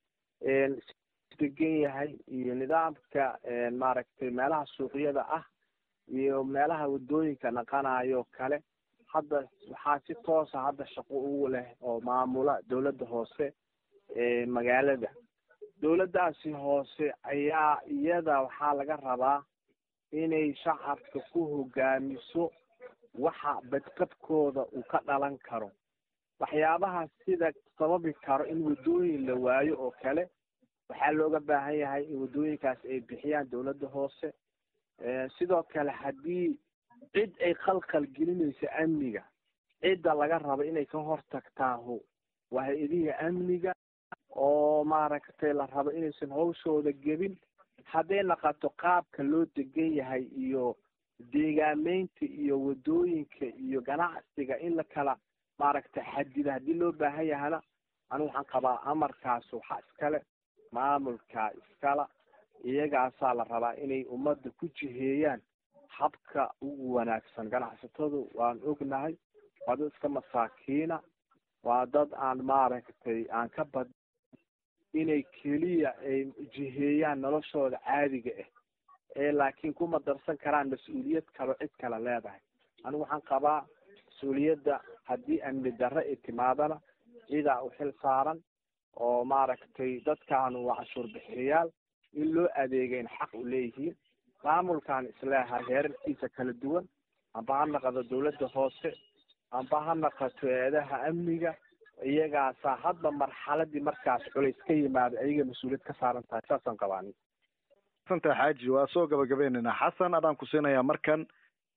S12: degan yahay iyo nidaamka maaragtay meelaha suuqyada ah iyo meelaha wadooyinka naqanayo kale hadda waxaa si toosa hadda shaqo ugu leh oo maamula dawladda hoose ee magaalada dawladdaasi hoose ayaa iyada waxaa laga rabaa inay shacabka ku hogaamiso waxa badqabkooda uu ka dhalan karo waxyaabaha sida sababi karo in wadooyin la waayo oo kale waxaa looga baahan yahay in wadooyinkaas ay bixiyaan dawladda hoose sidoo kale haddii cid ay khalkhal gelinayso amniga cidda laga rabo inay ka hortagtaahu waa hay-adihii amniga oo maaragtay la rabo inaysan hawshooda gebin hadday naqato qaabka loo degan yahay iyo deegaameynta iyo wadooyinka iyo ganacsiga in la kala maaragtay xadida haddii loo baahan yahana anigu waxaan qabaa amarkaas waxaa iskale maamulka iskala iyagaasaa la rabaa inay ummadda ku jiheeyaan habka ugu wanaagsan ganacsatadu waan ognahay waa dad iska masaakiina waa dad aan maaragtay aan ka bad inay keliya ay jiheeyaan noloshooda caadiga ah ee laakiin kuma darsan karaan mas-uuliyad kalo cid kale leedahay anigu waxaan qabaa mas-uuliyadda haddii amni darre ay timaadana cidaa u xil saaran oo maaragtay dadkaanu waa cashuur bixiyayaal in loo adeegayn xaq u leeyihiin maamulkan isleehay heerarkiisa kala duwan amba ha naqado dawladda hoose amba ha naqato eedaha amniga iyagaasaa hadba marxaladii markaas culays ka yimaado ayaga mas-uuliyad ka saaran tahay saasaan qabaani
S14: santa xaaji waa soo gabagabaynaynaa xasan adaan ku siinayaa markan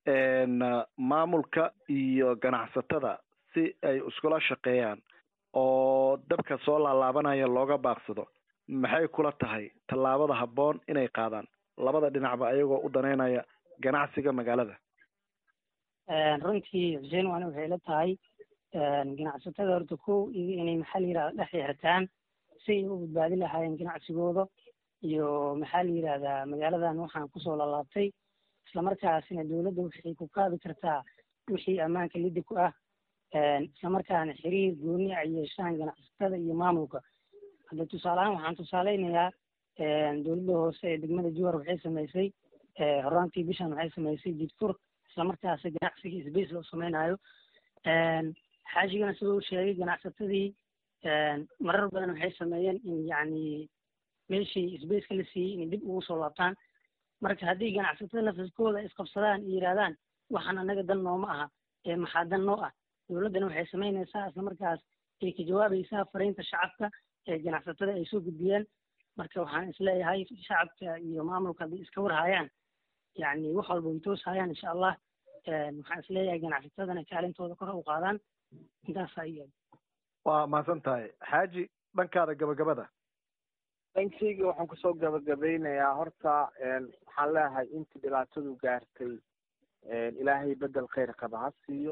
S14: maamulka iyo ganacsatada si ay iskula shaqeeyaan oo dabka soo laalaabanaya looga baaqsado maxay kula tahay tallaabada habboon inay qaadaan labada dhinacba ayagoo u daneynaya ganacsiga magaalada
S13: runtii xuseen waana waxay la tahay ganacsatada horta kow iyo inay maxaa la yidhahda dhex xirtaan say u badbaadin lahaayeen ganacsigooda iyo maxaa la yidhahdaa magaaladan waxaan kusoo lalaabtay islamarkaasina dowladda waxay ku qaadi kartaa wixii ammaanka liddi ku ah islamarkaana xiriir gooni ay yeeshaan ganacsatada iyo maamulka hadda tusaaleahaan waxaan tusaaleynayaa dowladda hoose ee degmada juhar waxay samaysay horaantii bishan waxay samaysay jidfur islamarkaasi ganacsigii sbace loo sameynayo xaajigana sida uu sheegay ganacsatadii marar badan waxay sameeyeen in yacni meeshii sbaceka la siiyey inay dib ugu soo laabtaan marka haddii ganacsatada nafaskooda isqabsadaan iyo yidhahdaan waxaan anaga dan nooma aha ee maxaa dan noo ah dowladdana waxay samaynaysaa islamarkaas ay ka jawaabaysaa fariinta shacabka ee ganacsatada ay soo gudbiyeen marka waxaan isleeyahay shacabka iyo maamulka haddii iska warhayaan yacni wax walba way tooshayaan insha allah waxaan isleeyahay ganacsatadana kaalintooda kor u qaadaan intaasaa iyaga
S14: waa mahadsan tahay xaaji dhankaada gabagabada
S12: dhankayga waxaan kusoo gabagabeynayaa horta waxaan leeyahay intii dhibaatadu gaartay ilaahay bedel khayr qaba ha siiyo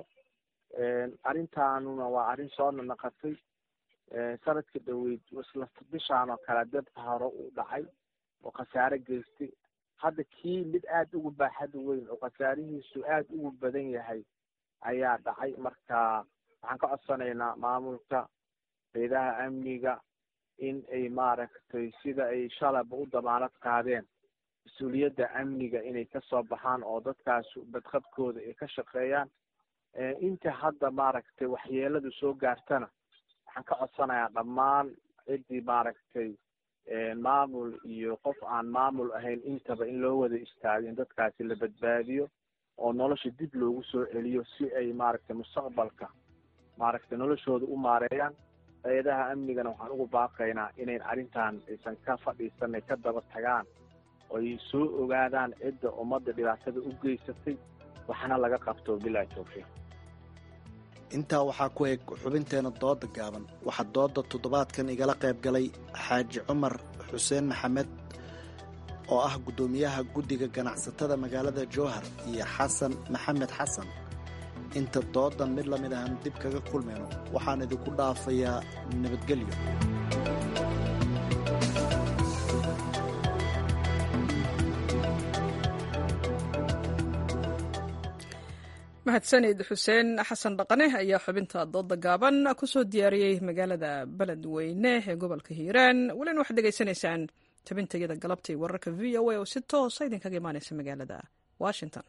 S12: arrintaanuna waa arrin soo nanaqatay sanadka dhaweyd isla bishaan oo kale dabka hore uu dhacay oo khasaare geystay hadda kii mid aada ugu baaxad weyn oo khasaarihiisu aada ugu badan yahay ayaa dhacay marka waxaan ka codsanaynaa maamulka hayadaha amniga in ay maaragtay sida ay shalaba u damaanad qaadeen mas-uuliyadda amniga inay kasoo baxaan oo dadkaas badqabkooda ay ka shaqeeyaan inta hadda maaragtay waxyeeladu soo gaartana waxaan ka codsanayaa dhammaan ciddii maaragtay maamul iyo qof aan maamul ahayn intaba in loo wada istaago in dadkaasi la badbaadiyo oo nolosha dib loogu soo celiyo si ay maaragtay mustaqbalka maaragtay noloshooda u maareeyaan hay-adaha amnigana waxaan ugu baaqaynaa inayn arrintan aysan ka fadhiisanay ka daba tagaan oo ay soo ogaadaan cidda ummadda dhibaatada u geysatay waxna laga qabto bilaa tawfiiq
S11: intaa waxaa ku eg xubinteena dooda gaaban waxaa dooda toddobaadkan igala qayb galay xaaji cumar xuseen maxamed oo ah guddoomiyaha guddiga ganacsatada magaalada jowhar iyo xasan maxamed xasan inta doodan mid la mid ahan dib kaga kulmayno waxaan idinku dhaafayaa nabadgelyo
S1: mahadsanid xuseen xasan dhaqane ayaa xubinta dooda gaaban kusoo diyaariyey magaalada beledweyne ee gobolka hiiraan welina waxaad degeysanaysaan tabintayada galabtay wararka v o a oo si toosa idinkaga imaanaysa magaalada washington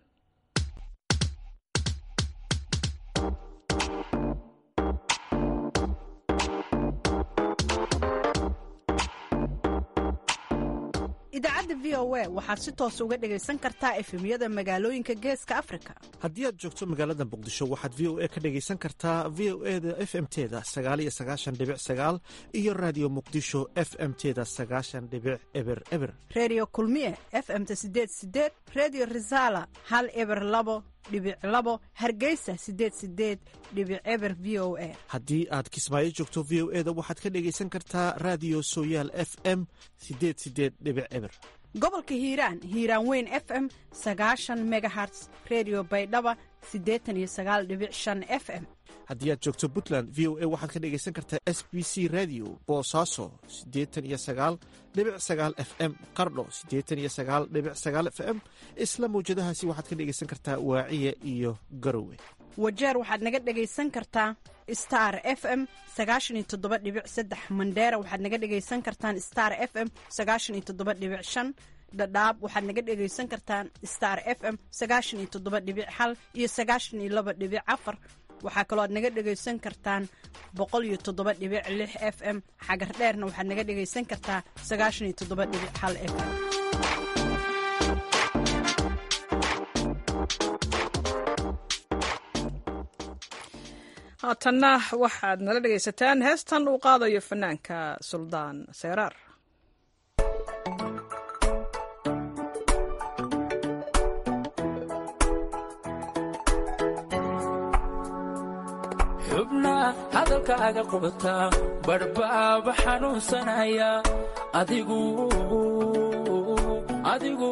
S15: idaacadda v o a waxaad si toos uga dhegaysan kartaa efemyada magaalooyinka geeska afrika
S16: haddii aad joogto magaalada muqdisho waxaad v o a ka dhegaysan kartaa v o e da f m teda sagaaliyo sagaashan dhibic sagaal iyo raadiyo muqdisho f m teda sagaashan dhibic eber eber
S15: redio kulmiye f m ta sideed sideed redio resala hal eber labo dhibic labo hargeysa sideed sideed dhibic eber v o a
S16: haddii aad kismaayo joogto v o e da waxaad ka dhegaysan kartaa raadiyo sooyaal f m sideed sideed dhibic eber
S15: gobolka hiiraan hiiraan weyn f m sagaashan megaherts redio baydhaba siddeetan iyo sagaal dhibic shan f m
S16: haddii aad joogto puntland v o a waxaad ka dhegaysan kartaa s b c radio boosaaso siddeetan iyo sagaal dhibic sagaal f m qardho siddeetan iyo sagaal dhibic sagaal f m isla mawjadahaasi waxaad ka dhegaysan kartaa waaciya iyo garowe
S15: wajeer waxaad naga dhegaysan kartaa star f m sagaashan iyo toddoba dhibic saddex mandheera waxaad naga dhegaysan kartaan star f m sagaashan iyo toddoba dhibic shan dhadhaab waxaad naga dhegaysan kartaan star f m sagaashan iyo toddoba dhibic hal iyo sagaashan iyo laba dhibic afar waxaa kaloo aad naga dhegaysan kartaan boqol iyo toddoba dhibic lix f m xagar dheerna waxaad naga dhegaysan kartaa sagaashan iyo toddoba dhibic hal f m
S1: haatanna waxaad nala dhegaysataan heestan uu qaadayo fanaanka suldaan seyraar
S17: xubna hadalkaaga qubataa badhbaaba xanuunsanaya adigu adigu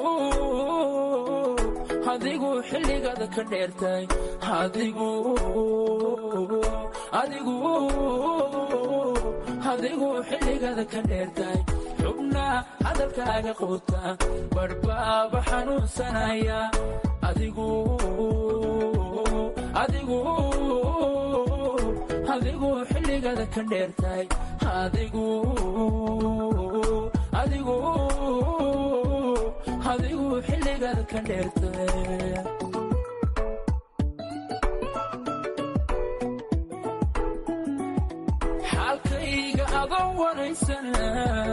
S17: adigu xilligaada ka dheertay adigu adigu adigu xilligada ka dheertahay xubnaa hadalkaaga quuta badhbaaba xanuunsanaya adigu adigu adigu xilligada ka dheertahay adigu adigu adigu xilligada ka dheertahay xaalkayga adoo waraysana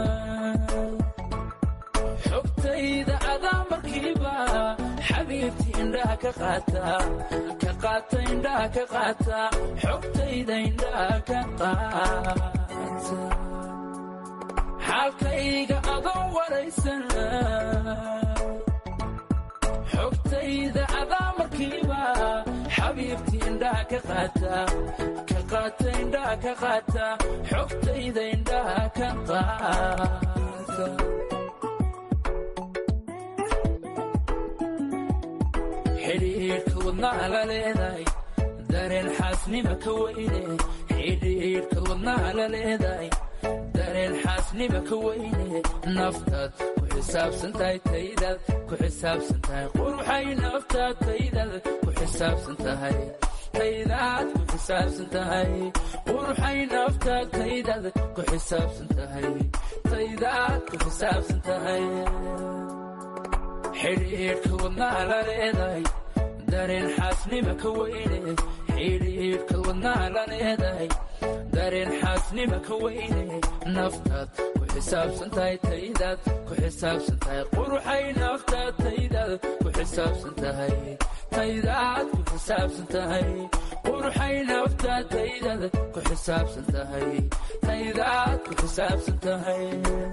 S17: xogtayda adaa markiiba xabiibti indhaha ka qaata ka qaata indhaha ka qaata xogtayda indhaha ka qaata xaalkayga adoo waraysana xogtayda adaa markiiba xabiibti indhaha ka qaata ka qaata indhaha ka qaata xogtayda indhaha ka qaata xidhiidhka wadnaha la leedahay dareen xaasnima ka weyne xidhiidhka wadnaha la leedahay dareen xaasnima ka weyne naftaad ku xisaabsan tahay taydaad ku xisaabsan tahay quruxay naftaad taydaad ku xisaabsan tahay taydaad ku xisaabsan tahay quruxay naftaad taydaad ku xisaabsan tahay taydaad ku xisaabsan tahay xidhiidhka wadnaha la leedahay dareen xaasnima ka weyne xidhiidhka wadnaha la leedahay dareen xaasnima ka weyne naftaad ku xisaabsan tahay taydaad ku xisaabsan tahay quruxay naftaad taydaad ku xisaabsan tahay taydaad ku xisaabsan tahay quruxay naftaad taydaad ku xisaabsan tahay taydaad ku xisaabsan tahay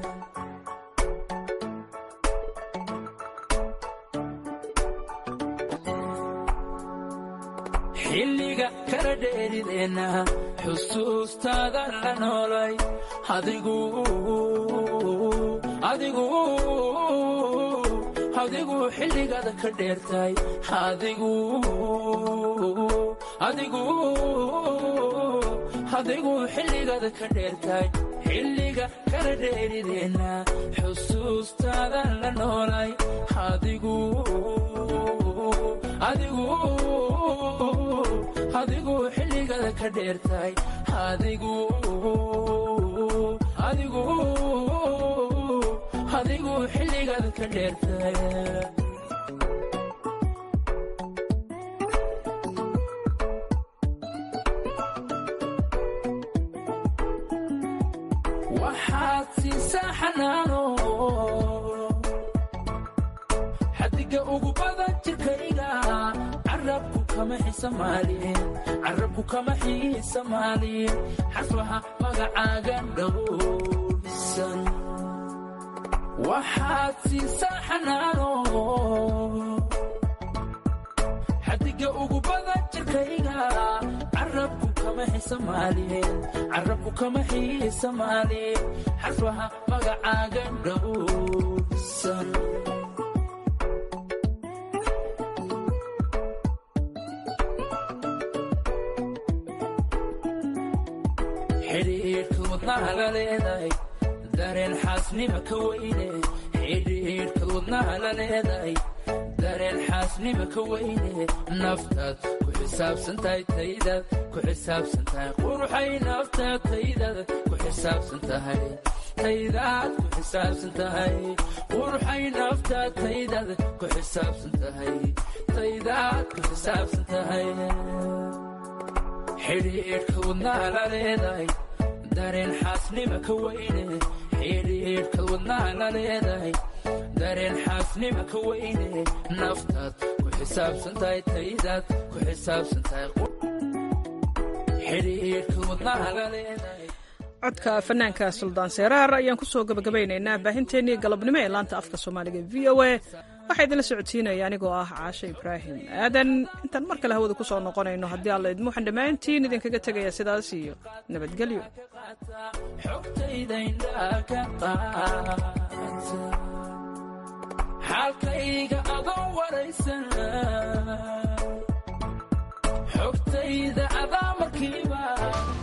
S17: xilliga kala dheerideenna xusuustaada la noolay adigu adigu adigu xilligada ka dheertay adigu adigu adigu xilligada ka dheertay xilliga kala dheerideenna xusuustaada la noolay adigu adigu adigu xilligada ka dheertay adigu adigu adigu xilligada ka dheertay waxaad siisaa xanaano xadiga ugu badan jirkayga carabku kama xisamaalin carabku kama xiisamaalin xasbaha magacaaga dhowrsan waxaad siisaa xanaano xadiga ugu badan jirkayga carabku kama xisamaalin carabku kama xiisamaalin xasbaha magacaaga dhowrsan xidhiidhka wadnaha la leedahay dareen xaasnima ka weyne xidhiidhka wadnaha la leedahay dareen xaasnima ka weyne naftaad ku xisaabsan tahay taydaad ku xisaabsan tahay quruxay naftaad taydaad ku xisaabsan tahay taydaad ku xisaabsan tahay quruxay naftaad taydaad ku xisaabsan tahay taydaad ku xisaabsan tahay xidhiidhka wadnaha la leedahay dareen xaasnima ka weyne xidhiidhka wadnaha la leedahay dareen xaasnima ka weyne naftaad ku xisaabsan tahay taydaad ku xisaabsan tahay xidhiidhka wadnaha la leedahay
S1: codka fanaanka suldaan seeraar ayaan ku soo gabagabaynaynaa baahinteennii galabnimo ee laanta afka soomaaliga v o a waxaa idinla socodsiinaya anigoo ah caashe ibraahim aadan intaan mar kale hawada ku soo noqonayno haddii alla idmo waxaan dhammaantiin idinkaga tegaya sidaas iyo nabadgelyo
S17: xaalkayga adoo waraysan xogtayda adaa marka jacaylkiiba